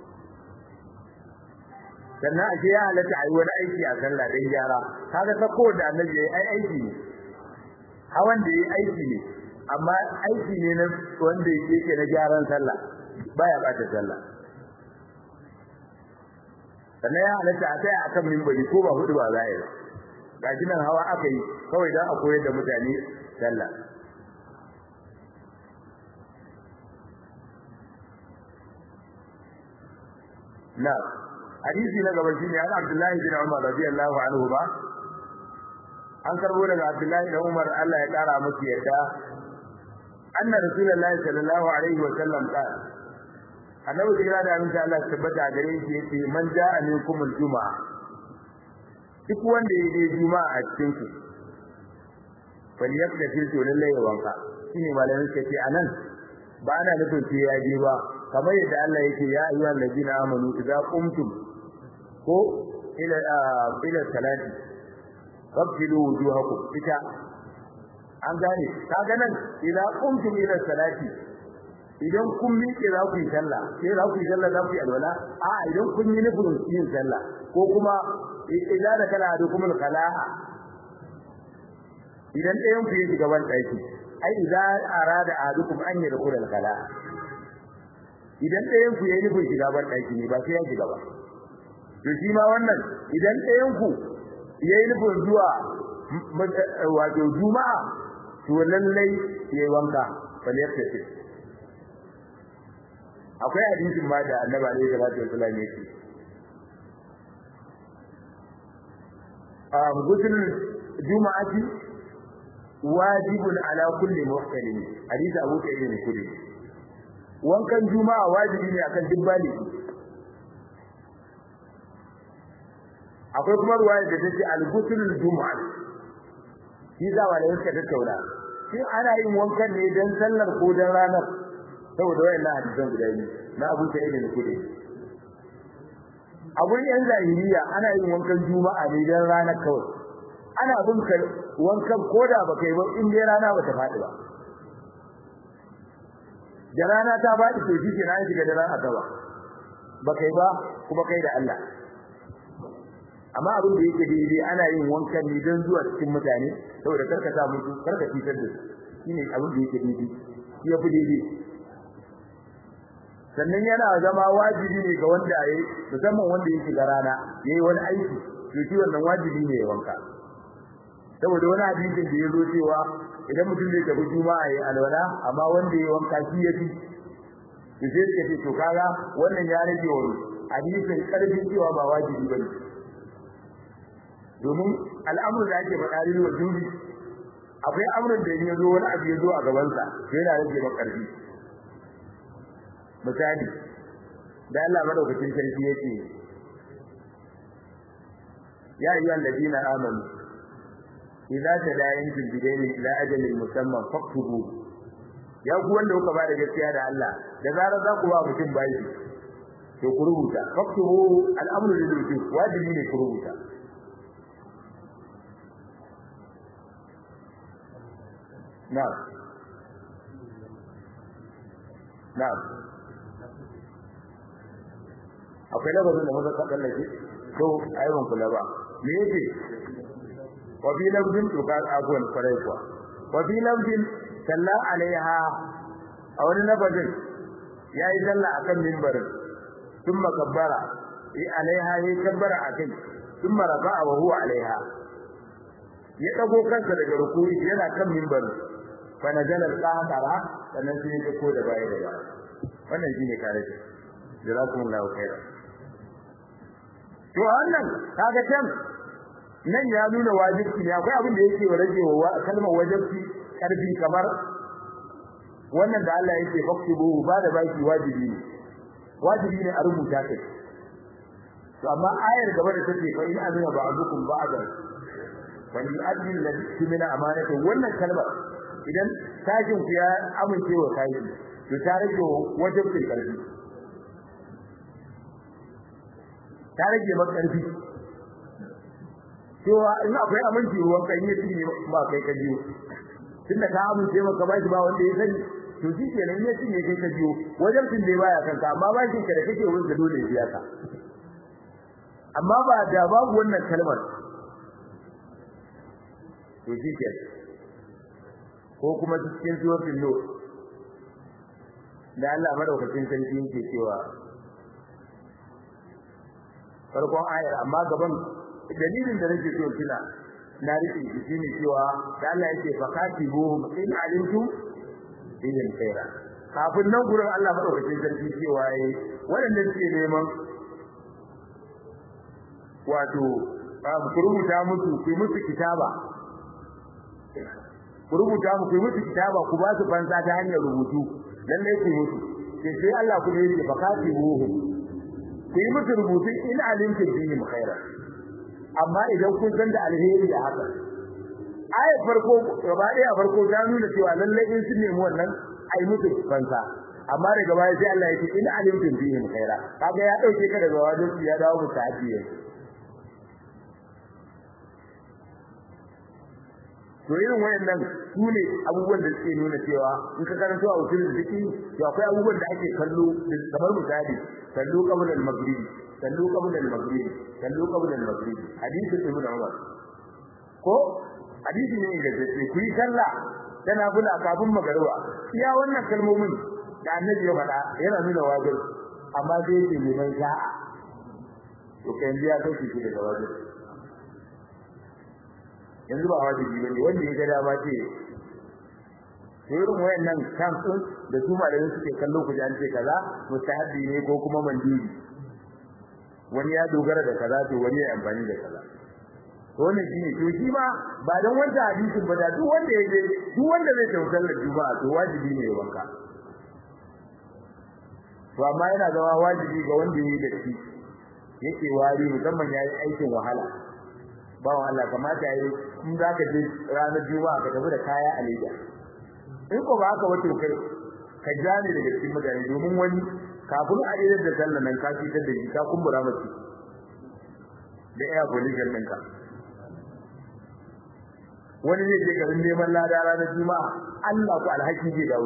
sannan ake ya halatta ayi wani aiki a sallah dan gyara kaga ta ko da Annabi yayi ai aiki ne hawan da yayi aiki ne amma aiki ne na wanda yake na gyaran sallah baya bata sallah sannan ya halatta a kai akan mimbari ko ba hudu ba za yi ba gashi nan hawa aka yi kawai don a koyar da mutane sallah na hadisi na gaba shine an Abdullahi bin Umar radiyallahu anhu ba an karbo daga Abdullahi bin Umar Allah ya kara musu yarda anna rasulullahi sallallahu alaihi wa sallam qala annabi kira da aminta Allah tabbata gare shi yace man ja'a minkum al-juma'a duk wanda ya je juma'a a cikin ku fal yaktasil to lalle ya wanka shine malamin ce ce anan ba ana nufin sai ya je ba kamar yadda Allah yake ya ayyuhal ladina amanu idza qumtum ko ila ila salati fabtilu wujuhakum ita an gane kaga nan idza qumtum ila salati idan kun miƙe za ku yi sallah sai za ku yi sallah za ku yi alwala a idan kun yi nufin yin sallah ko kuma idan da kana da kuma kalaha idan ɗayan ku yi shiga ban ɗaki ai idan arada ahadukum an yi rukun al-kalaha idan ɗayan ku yayi nufin shiga ban ɗaki ne ba sai ya shiga ba to shi ma wannan idan ɗayan ku yayi nufin zuwa wato juma'a to lallai yayi wanka bal yaktafi akwai hadisin ma da annabi alaihi salatu wasallam yake um gusul juma'ati wajibun ala kulli muhtalim hadisi Abu Sa'id al-Khudri wankan juma'a wajibi ne akan duk baligi akwai kuma ruwaya da take al-ghuslul jumu'ah shi za wa da yake tattauna shi ana yin wankan ne dan sallar ko dan ranar saboda wayannan hadisan guda biyu na Abu Sa'id al-Khudri a gurin yan zahiriya ana yin wankan juma'a ne dan ranar kawai ana bin ka wankan koda baka yi ba in dai rana bata faɗi ba da rana ta faɗi to shi ke na shiga da rana gaba baka yi ba kuma kai da Allah amma abin da yake daidai ana yin wankan ne don zuwa cikin mutane saboda karka sa musu karka fitar da su shine abin da yake daidai shi yafi daidai sannan yana zama wajibi ne ga wanda yayi musamman wanda yake ga rana yayi wani aiki to shi wannan wajibi ne ya wanka saboda wani hadisin da ya zo cewa idan mutum zai tafi juma'a yayi alwala amma wanda yayi wanka shi yafi to sai ka ce to kaga wannan ya rage wa hadisin karfin cewa ba wajibi bane domin al'amuran da ake faɗa ne wa juri akwai amurin da ya zo wani abu ya zo a gabansa yana rage ba karfi misali da Allah madaukakin sarki yake ya ayyuhal ladina amanu idza tadayantum bidayni ila ajalin musamman faktubu ya ku wanda kuka ba da gaskiya da Allah da zarar za ku ba mutum bayi to ku rubuta faktubu al'amru lil wujub wajibi ne ku rubuta na'am na'am akwai labarin da maza ka tsallake to ayyukan kula ba me yake wa fi lafzin to ka abuwan farai kuwa wa fi lafzin salla alaiha a wani lafazin yayi salla akan minbarin thumma kabbara yi alaiha yi kabbara akai thumma rafa'a wa huwa alaiha ya dago kansa daga rukuni yana kan minbarin fa nazala al-qahara sannan sai ya ko da baya da baya wannan shine kare jazakumullahu khairan to wannan kaga can nan ya nuna wajibi ne akwai abin da yake rage wa kalmar wajibi karfi kamar wannan da Allah yake faktubu ba da baki wajibi ne wajibi ne a rubuta kai to amma ayar gaba da take fa in amina ba'dukum ba'dan wal yu'addi alladhi tumina amanatu wannan kalmar idan tashin ku ya amince wa kai to ta rage wajibin karfi ta rage maka karfi cewa in akwai aminci ruwan kan yi ne ba kai ka jiyo tunda ka amince maka ba shi ba wanda ya sani to shi kenan ya cinye kai ka jiyo wajen tun da baya kanka amma ba shi ka da kake wurin da dole ya biya ka amma ba da babu wannan kalmar to shi ke ko kuma cikin suratul nur da Allah madaukakin sarki yake cewa farkon ayar amma gaban dalilin da nake so kina na rike shi ne cewa da Allah yake fakatibuhum in alimtum bihim khaira kafin nan gurin Allah madaukakin sarki cewa yayi waɗanda suke neman wato ku rubuta musu ku musu kitaba ku rubuta musu ku musu kitaba ku ba su fansa ta hanyar rubutu lalle ku musu sai Allah kuma yake fakatibuhum ku yi musu rubutu in alimtum bihim khaira amma idan kun san da alheri da haka ayat farko gaba ɗaya a farko ta nuna cewa lalle in sun nemi wannan ai musu fansa amma daga baya sai Allah ya ce in alimtum bihim khaira kaga ya dauke ka daga wajen ya dawo mu ta'diye to irin wayannan su ne abubuwan da suke nuna cewa in ka karanto a usulul fiqh to akwai abubuwan da ake kallo kamar misali kallo qabl al-maghrib kallo qabl al-maghrib kallo qabl al-maghrib hadisi ibn Umar ko hadisi ne da ce ku yi sallah tana bula kafin magariba iya wannan kalmomin da annabi ya faɗa yana nuna wajibi amma sai yake neman sha'a to kai ya kai shi daga wajibi yanzu ba wajibi bane wanda ya ga dama ce to irin wayannan kan sun da su malamin suke kallo ku ji an ce kaza mustahabi ne ko kuma mandiri wani ya dogara da kaza to wani ya amfani da kaza to wannan shine to shi ma ba dan wanda hadisin ba da duk wanda ya je duk wanda zai tautar da juma'a to wajibi ne ya wanka to amma yana zama wajibi ga wanda ya yi da shi yake wari musamman yayi aikin wahala bawan Allah kamata yayi in zaka je ranar juma'a ka tafi da kaya a leda in ko ba haka wato kai ka jani daga cikin mutane domin wani kafin a idar da sallan nan ka fitar da shi ka kumbura masa da air pollution ɗinka wani zai je garin neman lada ranar juma'a Allah ku alhaki zai dawo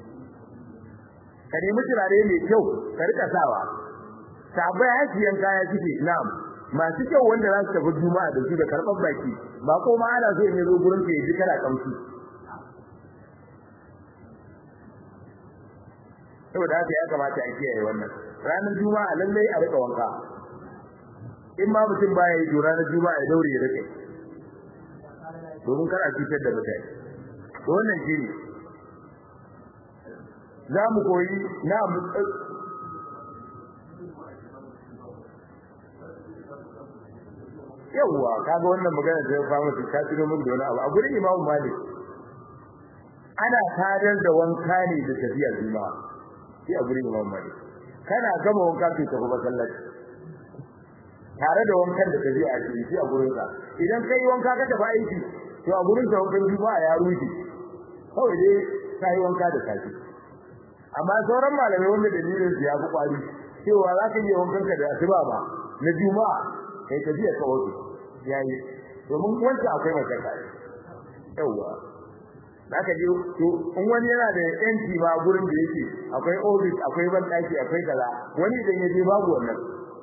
ka nemi turare mai kyau ka rika sawa sabai hasiyan kaya suke na'am masu kyau wanda za su tafi juma'a da su da karɓar baki ba ko ma ana so ne zo gurin ka ji kana kamshi saboda haka ya kamata a kiyaye wannan ranar juma'a lallai a rika wanka in ma mutum baya yi to ranar juma'a ya daure ya rike domin kar a cutar da mutane to wannan shi ne za mu koyi na yawwa kaga wannan magana da ya fama su ta tuno min da wani abu a gurin imamu malik ana tadar da wanka ne da tafiyar juma'a shi a gurin imamu malik kana gama wanka kai tafi masallaci tare da wankan da kaje a cikin shi a gurin ka idan kai wanka ka tafi aiki to a gurin ka wankan juma'a ya rufe kawai dai kai wanka da safi amma sauran malamai wanda dalilin su ya fi kwari cewa za ka yi wankan ka da asuba ba na juma'a kai tafiya ka wato yayi domin wancan akwai mashaka yawa zaka je to in wani yana da yanci ba gurin da yake akwai office akwai bandaki akwai kaza wani idan ya je babu wannan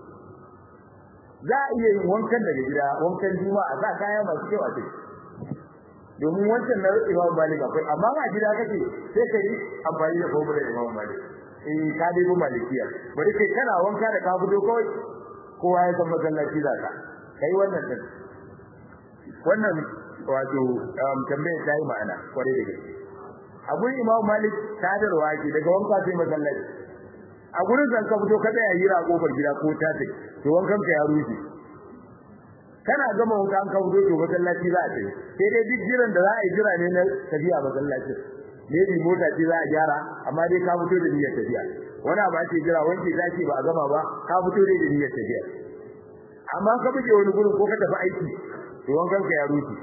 za a iya yin wankan daga gida wankan juma'a za kaya masu kyau a ciki domin wancan na Imam Malik akwai amma a gida kake sai kai amfani da formula Imam Malik eh ka dai bu malikiya bari kai kana wanka da ka fito kawai kowa ya san masallaci za ka kai wannan din wannan wato tambayar ta yi ma'ana kware da gaske a gurin Imam Malik sadarwa ke daga wanka sai masallaci a gurin zan ka fito ka tsaya hira a kofar gida ko ta take to wankan ka ya rufe kana gama wanka an ka fito to masallaci za a tafi sai dai duk jiran da za a yi jira ne na tafiya masallaci ne bi mota ce za a gyara amma dai ka fito da niyyar tafiya wani abu ake jira wanke zaki ba a gama ba ka fito dai da niyyar tafiya amma ka buge wani gurin ko ka tafi aiki to wankan ka ya rufe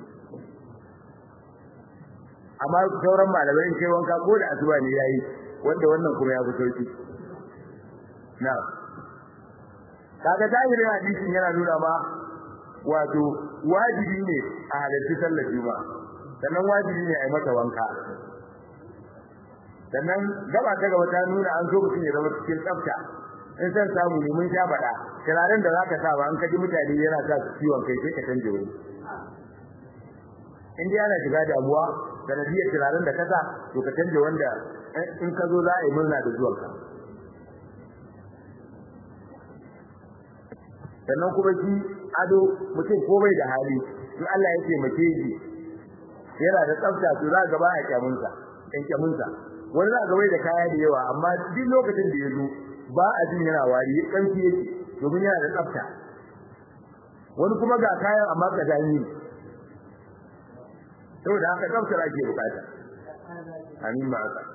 amma sauran malamai in kai wanka ko da asuba ne yayi wanda wannan kuma ya fi sauki na kaga zahirin hadisin yana nuna ma wato wajibi ne a halarci sallar juma'a sannan wajibi ne a yi mata wanka sannan gaba ta gaba ta nuna an so mutum ya zama cikin tsafta in san samu ne mun sha faɗa turaren da zaka sa ba an kaji mutane yana sa su ciwon kai sai ka canje wuri in dai ana shiga damuwa sanadiyar turaren da ka sa to ka canje wanda in ka zo za a yi murna da zuwanka sannan kuma shi ado mutum ko bai da hali in Allah ya taimake shi yana da tsafta to za ga baya kyamunsa kan kyamunsa wani za ga bai da kaya da yawa amma duk lokacin da ya zo ba a jin yana wari kanki yake domin yana da tsafta wani kuma ga kayan amma ka dani saboda haka tsaftar ake bukata amin ma haka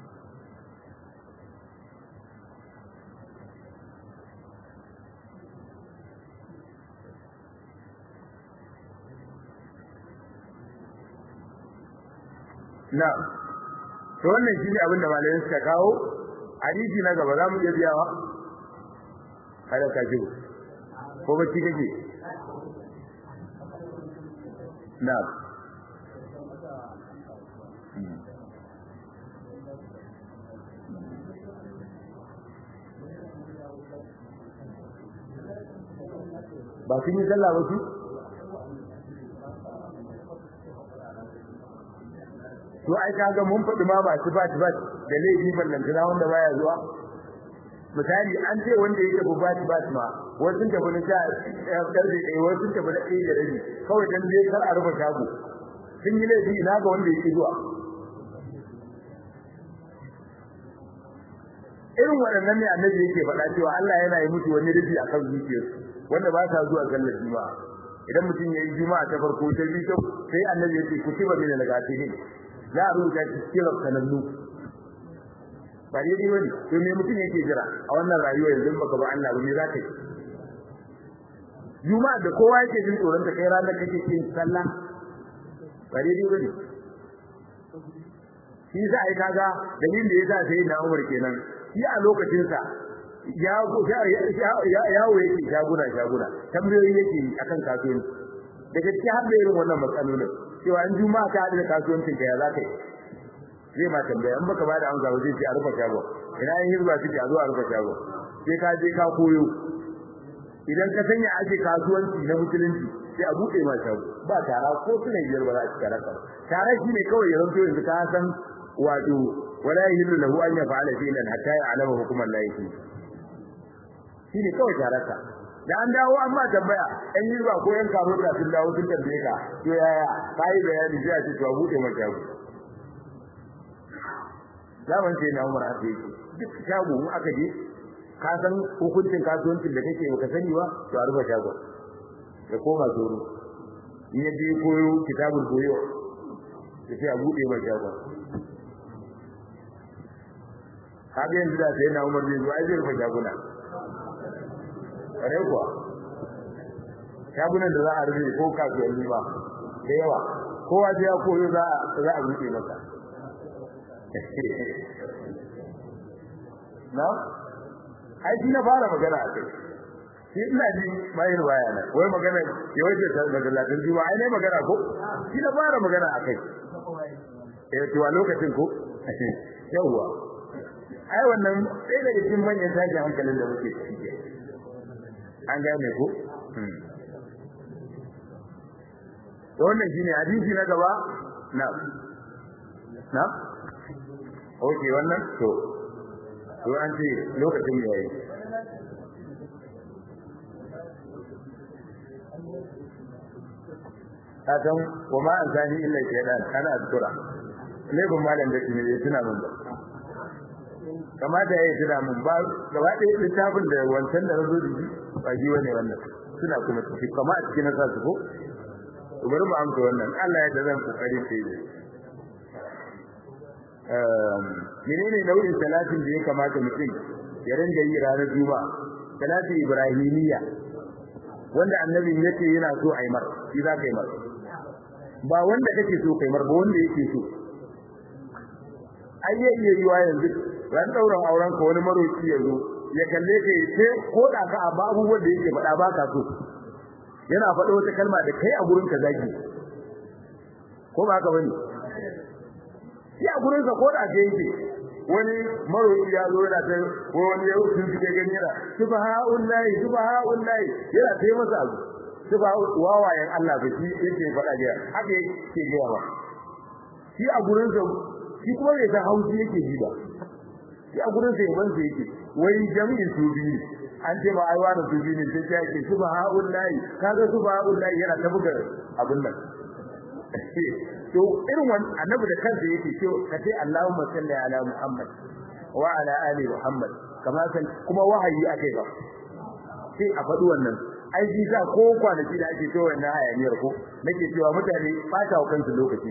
na to wannan shine abin da malamai suka kawo hadisi na gaba zamu iya biyawa kada ka ji ko bacci kake na ba sun yi sallah ba su to ai kaga mun faɗi ma ba su ba su ba da laifi ballantana wanda baya zuwa misali an ce wanda yake bu ba ba ma wasu sun tafi na sha karfe ɗaya wasu sun tafi na ɗaya da rabi kawai dan dai kar a rufe shago sun yi laifi ina ga wanda yake zuwa irin waɗannan ne annabi yake faɗa cewa Allah yana yi musu wani rufi akan zuciyarsu wanda ba sa zuwa sallar juma'a idan mutum ya yi juma'a ta farko ta biyu sai annabi ya ce kutiba min al-ghafilin za a rubuta shi cikin sanannu ba daidai bane to me mutum yake jira a wannan rayuwa yanzu baka ba Allah ba me za ka yi juma'a da kowa yake jin tsoron ta kai ranar kake yin sallah ba daidai bane shi za a yi kaga dalilin da yasa sai na Umar kenan shi a lokacin sa ya yawo yake shaguna shaguna tambayoyi yake akan kasuwanci daga cikin har da irin wannan matsalolin cewa in juma'a ka haɗu da kasuwancin ka ya za ka yi zai ma tambaya in baka bada amsa ba zai ce a rufe shago ina yin hizba suke a zo a rufe shago sai ka je ka koyo idan ka sanya ake kasuwanci na musulunci sai a buɗe ma shago ba tara ko suna biyar ba za a ci tara ka tara shi ne kawai ya zanto yanzu ka san wato wala yahillu lahu an yaf'ala fi'lan hatta ya'lama hukuman la yahi shi ne kawai tararka da an dawo an ma tambaya ɗan hizba ko yan karota sun dawo sun tambaye ka to yaya ka yi bayani sai a ce to a buɗe ma shago zaman sai na Umar haka yake duk shago in aka je ka san hukuncin kasuwancin da kake baka sani ba to a rufe shago ya koma zoro in ya je koyo kitabul koyo ya sai a bude ma shago kaga yanzu da sai na Umar zai zo ai zai rufe shaguna kare kuwa shagunan da za a rufe ko kasuwanni ba da yawa kowa sai ya koyo za a buɗe masa na ai shi na fara magana a kai shi ina ji bayin waya na wai magana ya wace ta daga latin juwa ai ne magana ko shi na fara magana a kai eh to a lokacin ko yawa ai wannan sai daga cikin manyan tashin hankalin da muke ciki an gane ko to wannan shine hadisi na gaba na na Oke wannan to to an ce lokacin yayi kasan kuma an sani illa shaytan kana azkura lebin malam da kine tuna mun ba kamata yayi tuna mun ba gaba ɗaya littafin da wancan da nazo da ba ji wani wannan suna kuma ciki kama a cikin nasa su ko to bari mu amsa wannan Allah ya da zan kokari sai menene nau'in salatin da ya kamata mutum ya ringa yi ranar juma'a salati ibrahimiyya wanda annabi yake yana so a yi mar shi za ka yi mar ba wanda kake so kai mar ba wanda yake so ai ya iya yiwa yanzu ran dauran auren ka wani maroki ya zo ya kalle ka ce ko da ka a abubuwan da yake faɗa ba ka so yana faɗa wata kalma da kai a gurin ka zagi ko ba ka bane shi a gurin sa ko da ke yake wani maroki ya zo yana ta ko wani ya sun fike gani yana subhanallahi subhanallahi yana ta masa abu suba wawayen Allah ba shi yake faɗa ga haka yake ga ba shi a gurin sa shi kuma bai san haushi yake ji ba shi a gurin sa yaban sa yake wai jami'in su biyu an ce ma ai wani su biyu ne sai ya ce subhanallahi kaga subhanallahi yana ta buga abin nan to irin wannan annabi da kansa yake ce ka ce Allahumma salli ala Muhammad wa ala ali Muhammad kama san kuma wahayi akai ba sai a faɗi wannan ai ji sa ko kwanaki da ake cewa wannan hayaniyar ko nake cewa mutane fata wa kansu lokaci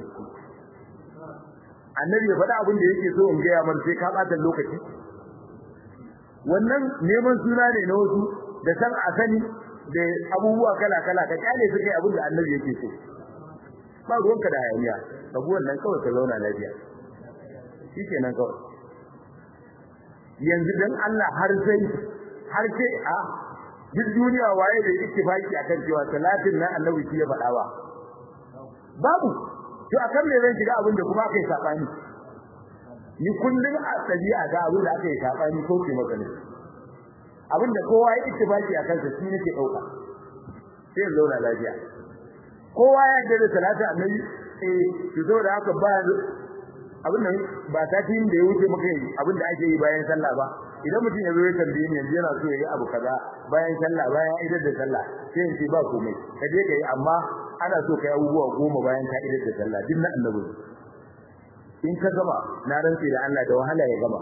annabi ya faɗa abin da yake so in gaya man sai ka ɓata lokaci wannan neman suna ne na wasu da san a sani da abubuwa kala kala ka kyale su kai abin da annabi yake so ba ruwanka da hayaniya abu wannan kawai ka zauna lafiya shikenan kawai yanzu dan Allah har sai har sai a duk duniya waye da ittifaki akan cewa salatin nan annabi shi ya faɗa ba babu to akan me zan shiga abin da kuma aka yi sabani ni kullun a tabi'a ga abin da aka yi sabani ko ke maka ne abin da kowa ya ittifaki akan sa shi nake dauka sai zauna lafiya kowa ya yarda da salatin annabi eh to saboda haka ba abin nan ba satin da ya wuce muka yi abin da ake yi bayan sallah ba idan mutum ya zo ya tambaye ni yanzu yana so ya yi abu kaza bayan sallah bayan idar da sallah sai in ce ba komai ka je ka yi amma ana so ka yi abubuwa goma bayan ka idar da sallah duk na annabi in ka gama na rantsi da Allah da wahala ya gama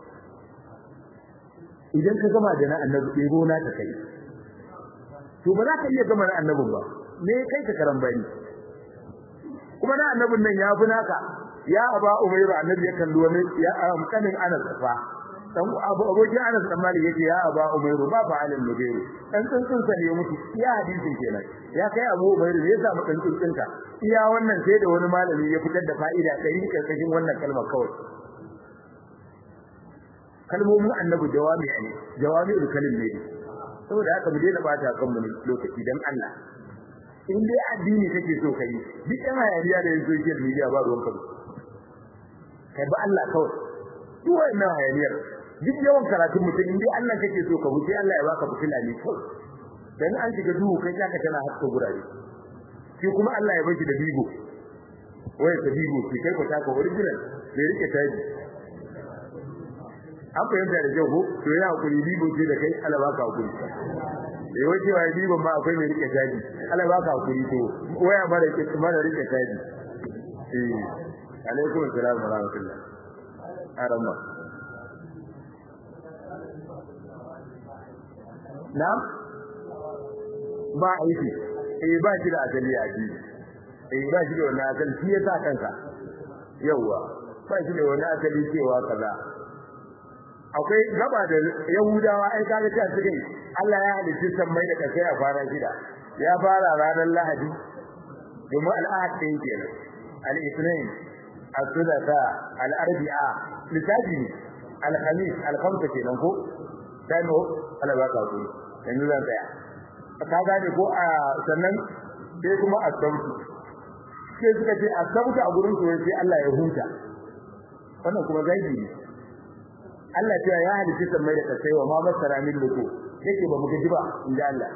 idan ka gama da na annabi ɗebo na ka kai to ba za ka iya gama na annabin ba me kai ka karan bani kuma na annabin nan ya fi naka ya aba umayra annabi ya kalli wani ya amkanin anas fa dan abu abokin Anas dan Malik yace ya aba Umairu ba fa alal mudairu dan tsuntsun sa ne mutu iya hadisin kenan ya kai Abu Umairu ne yasa mutan tsuntsun ka iya wannan sai da wani malami ya fitar da fa'ida ɗari karkashin wannan kalmar kawai kalmomin annabi jawami ne jawami'ul kalim ne saboda haka mu daina bata kan mu lokaci dan Allah in dai addini kake so kai duk ɗan hayaniya da social media ba ruwan kai kai ba Allah kawai duk wannan hayaniyar duk yawan karatun mutum in dai Allah kake so ka wuce Allah ya baka fitila ne kawai dan an shiga duhu kai zaka tana haska gurare shi kuma Allah ya baki da bigo wai ta bigo shi kai ko taka original bai rike taji an fahimta da kyau ko to ya hakuri bigo ce da kai Allah baka hakuri eh wace wai bigo ma akwai mai rike taji Allah baka hakuri to waya mara rike mara rike taji eh alaikum assalam wa rahmatullah arama na ba aiki eh ba shi da asali a ji eh ba shi da wannan asali shi yasa kanka yawa ba shi da wannan asali cewa kaza akwai gaba da yahudawa ai kaga ta cikin Allah ya halitta sammai da kasai a fara shida ya fara ranar lahadi domin al'ahad ɗin kenan al-ithnain al-thulatha al-arbi'a lissafi al-khamis al-khamsa kenan ko dano Allah baka ku yanzu zan tsaya ka gane ko a sannan sai kuma asabtu sai suka ce asabtu a gurin su sai Allah ya huta wannan kuma zaibi ne Allah cewa ya halitta sammai da kasai wa ma masara min luku yake ba mu gaji ba inda Allah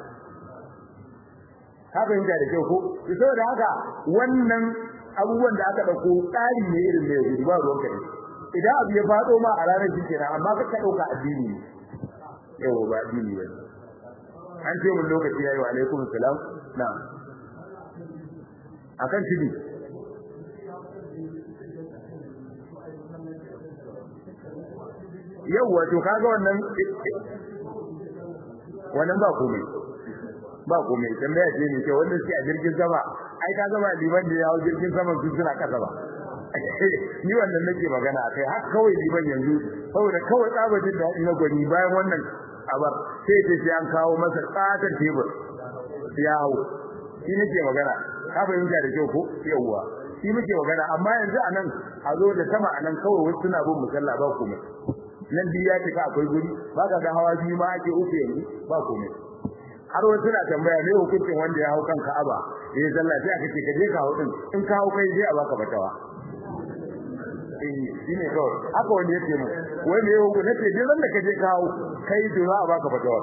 haka yin da kyau ko saboda haka wannan abubuwan da aka dauko tsari ne irin mai gudu ba ruwan kai idan abu ya fado ma a ranar shi kenan amma ka dauka addini ne yawa ba addini ba an ce mun lokaci yayi wa alaikum salam na'am akan tibi yawwa to kaga wannan wannan ba komai ba komai tambaya ce ne ce wanda suke a jirgin sama ai kaga ba liman da ya hau jirgin sama su suna kasa ba ni wannan nake magana akai har kawai liman yanzu saboda kawai tsabatin da na gwani bayan wannan abar sai ce sai an kawo masa tsatar tebur ya hau shi nake magana ka fahimta da kyau ko yawwa shi muke magana amma yanzu anan a zo da sama anan kawai wasu suna bin musalla ba komai nan biyu ya cika akwai guri ba ka ga hawa biyu ma ake uku yanzu ba komai har wasu na tambaya me hukuncin wanda ya hau kan Ka'aba ya yi sallah sai aka ce ka je ka hau din in ka hau kai sai a baka fatawa eh shine kawai haka wanda yake mu wai me hukun nace duk ran da ka je ka hau kai to za a baka fatawa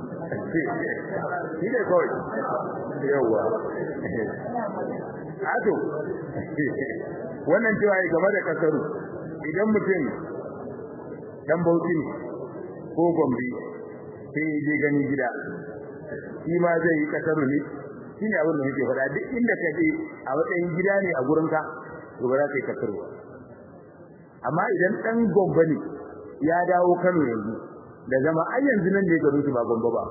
shine kawai yawa Ato, wannan cewa game da kasaru idan mutum dan bauchi ne ko gombe sai ya je gani gida shi ma zai yi kasaru ne shine abin da muke faɗa duk inda ka je a matsayin gida ne a gurin ka to ba za ka yi kasaru amma idan dan gombe ne ya dawo Kano yanzu da zama ai yanzu nan ne garin su ba gombe ba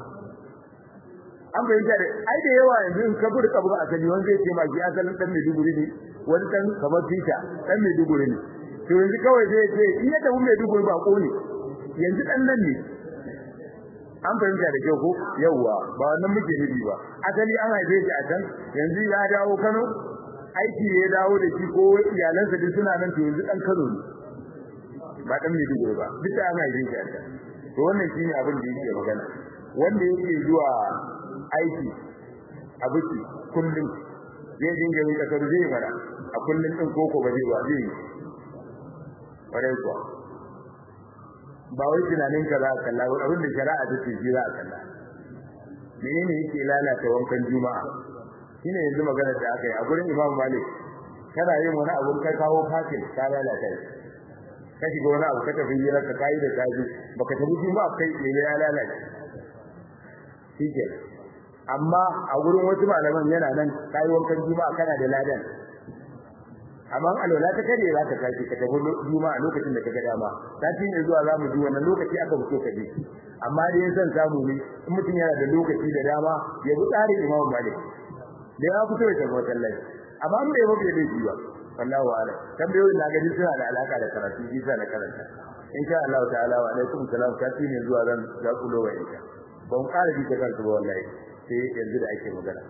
an bayyana da ai da yawa yanzu in ka gudu kabur a sani wanda zai ce ma ji asalin dan Maiduguri ne wani dan kamar Tita dan Maiduguri ne to yanzu kawai zai ce in ya tafi Maiduguri ba ko ne yanzu dan nan ne an fahimta da kyau ko yawa ba wannan muke nufi ba asali an haife shi a can yanzu ya dawo Kano aiki ya dawo da shi ko iyalansa duk suna nan to yanzu dan Kano ne ba dan Maiduguri ba duk an haife shi a can to wannan shine abin da yake magana wanda yake zuwa aiki a biki kullum zai dinga yin kasar zai mara a kullum din koko ba zai ba zai yi ƙwarai kuwa ba wai tunanin ka za a kalla ba abin da shari'a ta ce shi za a kalla menene yake lalata wankan juma'a shine yanzu maganar da aka yi a gurin imam malik kana yin wani abun kai kawo fasil ka lalata shi ka shiga wani abu ka tafi hira ka kayi da kaji baka tafi juma'a kai ne ya lalace shi ke amma a gurin wasu malaman yana nan kayi wankan juma'a kana da ladan amma alwala ta kare za ka tashi ka tafi juma'a lokacin da ka ga dama sati ne zuwa za mu ji wannan lokaci aka fito ka je amma dai san samu ne in mutum yana da lokaci da dama ya bi tsarin imamu malik da ya fito ya tafi masallaci amma in bai mafi da shi ba wallahu a'lam tambayoyin na gani suna da alaka da karatu bisa na karanta insha Allah ta'ala wa alaikum salam kafi ne zuwa zan ga kulo wa insha ban ƙara ji ta kansu ba wallahi sai yanzu da ake magana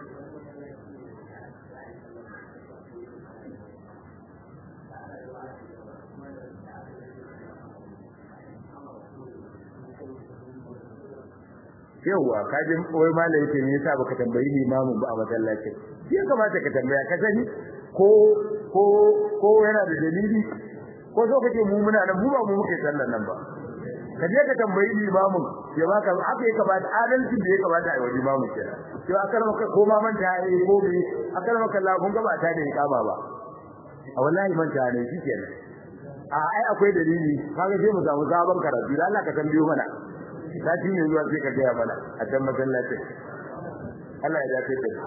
yauwa ka ji wai malai yake me yasa baka tambayi limamin ba a masallacin ya kamata ka tambaya ka sani ko ko ko yana da dalili ko so kake mu muna nan mu ba mu muke sallan nan ba ka je ka tambayi limamin ya baka haka ya kamata adalci da ya kamata a yi wa limamin kenan to akar maka ko ma manta yi ko bi akar maka Allah kun gaba ta da ikama ba a wallahi manta ne shi kenan a ai akwai dalili kaga sai mu samu sabon karatu Allah ka tambayo mana sati ne zuwa sai ka gaya mana a can masallacin Allah ya dace da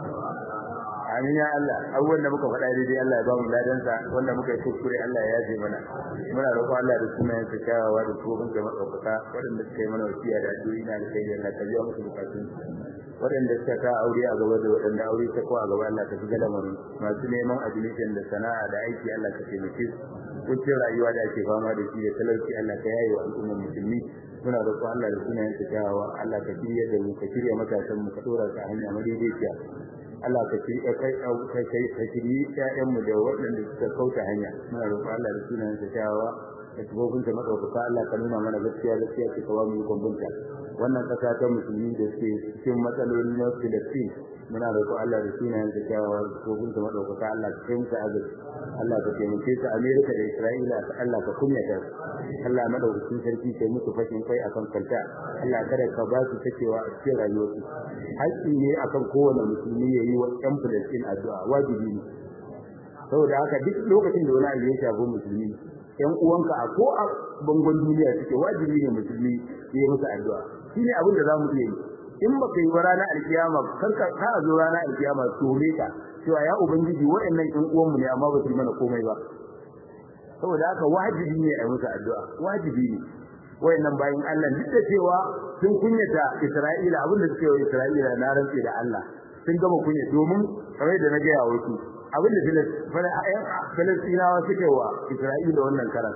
amin ya Allah abubuwan da muka faɗa daidai Allah ya ba mu ladansa wanda muka yi kuskure Allah ya yaje mana muna roƙon Allah da sunayen sa kyawawa da tsohon da matsaukaka waɗanda suka yi mana wasiya da addu'o'i na da kai Allah ka biya musu bukatun waɗanda suka ka aure a gaba da waɗanda aure ta ko a gaba Allah ka shiga lamarin masu neman admission da sana'a da aiki Allah ka taimake su kuncin rayuwa da ake fama da shi da talauci Allah ka yaye wa al'ummar musulmi muna roƙon Allah da sunayen sa kyawawa Allah ka shirya da mu ka shirya matasan mu ka dora su a hanya madaidaiciya Allah ka shirya kai kai kai ka shirye ƴaƴan mu da waɗanda suka kauta hanya muna roƙon Allah da sunayen sa kyawawa da tubobin ta madaukaka Allah ka nuna mana gaskiya gaskiya ce ka ba mu gombunta wannan kasa ta musulmi da suke cikin matsaloli na Filistin muna roƙon Allah da sunayen sa kyawawa da tubobin ta madaukaka Allah ka kai musu agaji Allah ka taimake su Amerika da Isra'ila Allah ka kunyata su Allah madaukakin sarki kai musu fashin kai akan kanta Allah kada ka ba su takewa a cikin rayuwarsu haƙƙi ne akan kowane musulmi ya yi wa ɗan Filistin addu'a wajibi ne saboda haka duk lokacin da wani abu ya shafi musulmi ƴan uwanka a ko a bangon duniya suke wajibi ne musulmi ya yi musu addu'a shine abin da zamu iya yi in baka yi wa ranar alkiyama karka ka a zo ranar alkiyama tore ka cewa ya ubangiji waɗannan ƴan uwanmu ne amma ba su yi mana komai ba saboda haka wajibi ne a musu addu'a wajibi ne wayannan bayin Allah duk da cewa sun kunyata Isra'ila abin da suke wa Isra'ila na rantsi da Allah sun gama kunya domin kamar da na ga ya wasu abin da Filistinawa suke wa Isra'ila wannan karan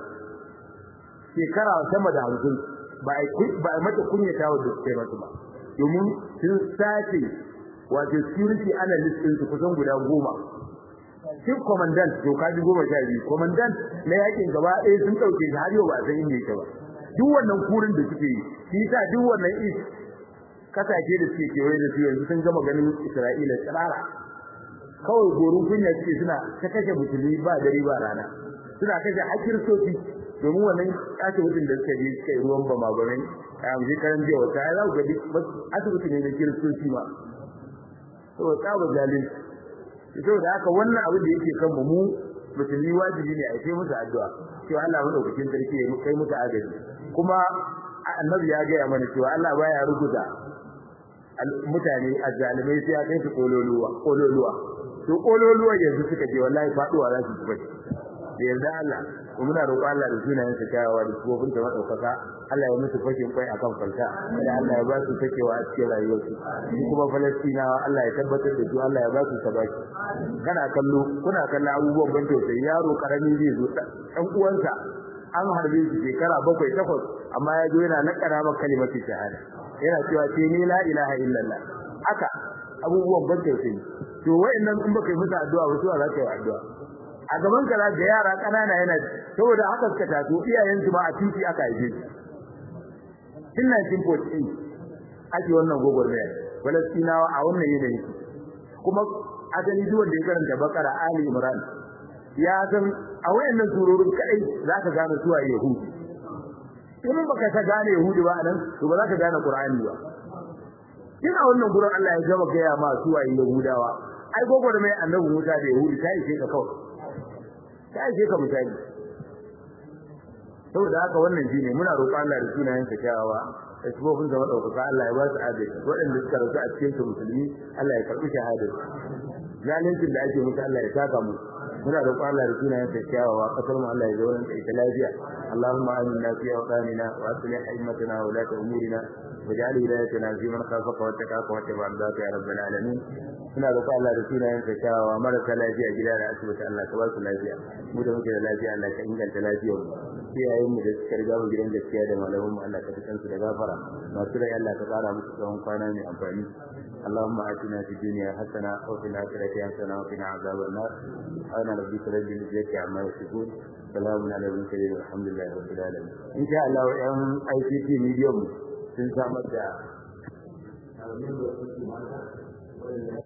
shekara sama da hamsin ba a mata kunyata wa da suke masu ba domin sun sace wato security analyst ɗinsu kusan guda goma chief commandant to kaji goma sha biyu commandant na yakin gaba ɗaya sun ɗauke shi har yau ba san inda yake ba duk wannan kurin da suke yi shi sa duk wannan is kasashe da suke kewaye da su yanzu sun gama ganin Isra'ila tsirara kawai gorin kunya suke suna ta kashe musulmi ba dare ba rana suna kashe hakir sofi domin wannan asibitin da suka je suka yi ruwan bama bamai a yanzu karan jiya wata ya za ku ga asibiti ne na kiristoci ma saboda tsaba zalunci saboda haka wannan abin da yake kan mu musulmi wajibi ne a yi musu addu'a cewa Allah madaukakin sarki ya kai musu agaji kuma annabi ya gaya mana cewa Allah baya ruguza mutane azzalimai sai ya kai su kololuwa kololuwa to kololuwa yanzu suka je wallahi faduwa za su ji bace da yarda Allah muna roƙon Allah da sunayen sa kyawawa da sufofin ta madaukaka Allah ya musu fashin kwai akan falta da Allah ya ba su takewa a cikin rayuwarsu shi kuma Falastinawa Allah ya tabbatar da su Allah ya ba su sabaki kana kallo kuna kallon abubuwan ban tausayi yaro karami zai zo dan uwansa an harbe shi shekara bakwai takwas amma ya zo yana nakara maka kalimatu shahada yana cewa ce ni la ilaha illallah haka abubuwan ban tausayi to wayannan in baka yi musu addu'a ba su za ka yi addu'a a gaban ka ga yara kanana yana saboda haka suka taso iyayen su ma a titi aka haife su tun 1948 ake wannan gogormaya Falastinawa a wannan yanayi kuma asali duk wanda ya karanta Bakara Ali Imran ya san a wayannan surorin kadai zaka gane su a Yahudi in baka ta gane Yahudi ba nan to ba za ka gane Qur'ani ba kin a wannan gurin Allah ya gaba gaya ma su a Yahudawa ai gogormaya annabi Musa da Yahudi ta yi ka kawai ta aike ka misali saboda haka wannan shine muna roƙon Allah da sunayen sa kyawawa da sifofin sa madaukaka Allah ya ba su adalci waɗanda suka rasu a cikin su musulmi Allah ya karɓi shahadar zalincin da ake musu Allah ya saka mu muna roƙon Allah da sunayen sa kyawawa kasar mu Allah ya zauna da ita lafiya Allahumma aminna fi awqanina wa aslih a'immatana wa la umurina واجعل هدايتنا في من خافك واتقاك واتبع رضاك يا رب العالمين suna da Allah da sunayen sa kyawawa marasa lafiya gida da asibiti Allah ka ba su lafiya mu da muke da lafiya Allah ka inganta lafiyar mu iyayen mu da suka riga mu gidan gaskiya da malaman mu Allah ka fitan su da gafara masu rai Allah ka tsara musu tsawon kwana mai amfani اللهم آتنا في الدنيا حسنة وفي الآخرة حسنة وقنا عذاب النار سبحان ربك رب العزة عما يصفون سلام على المرسلين والحمد لله رب العالمين إن شاء الله أن أي سي تي ميديوم sun samar da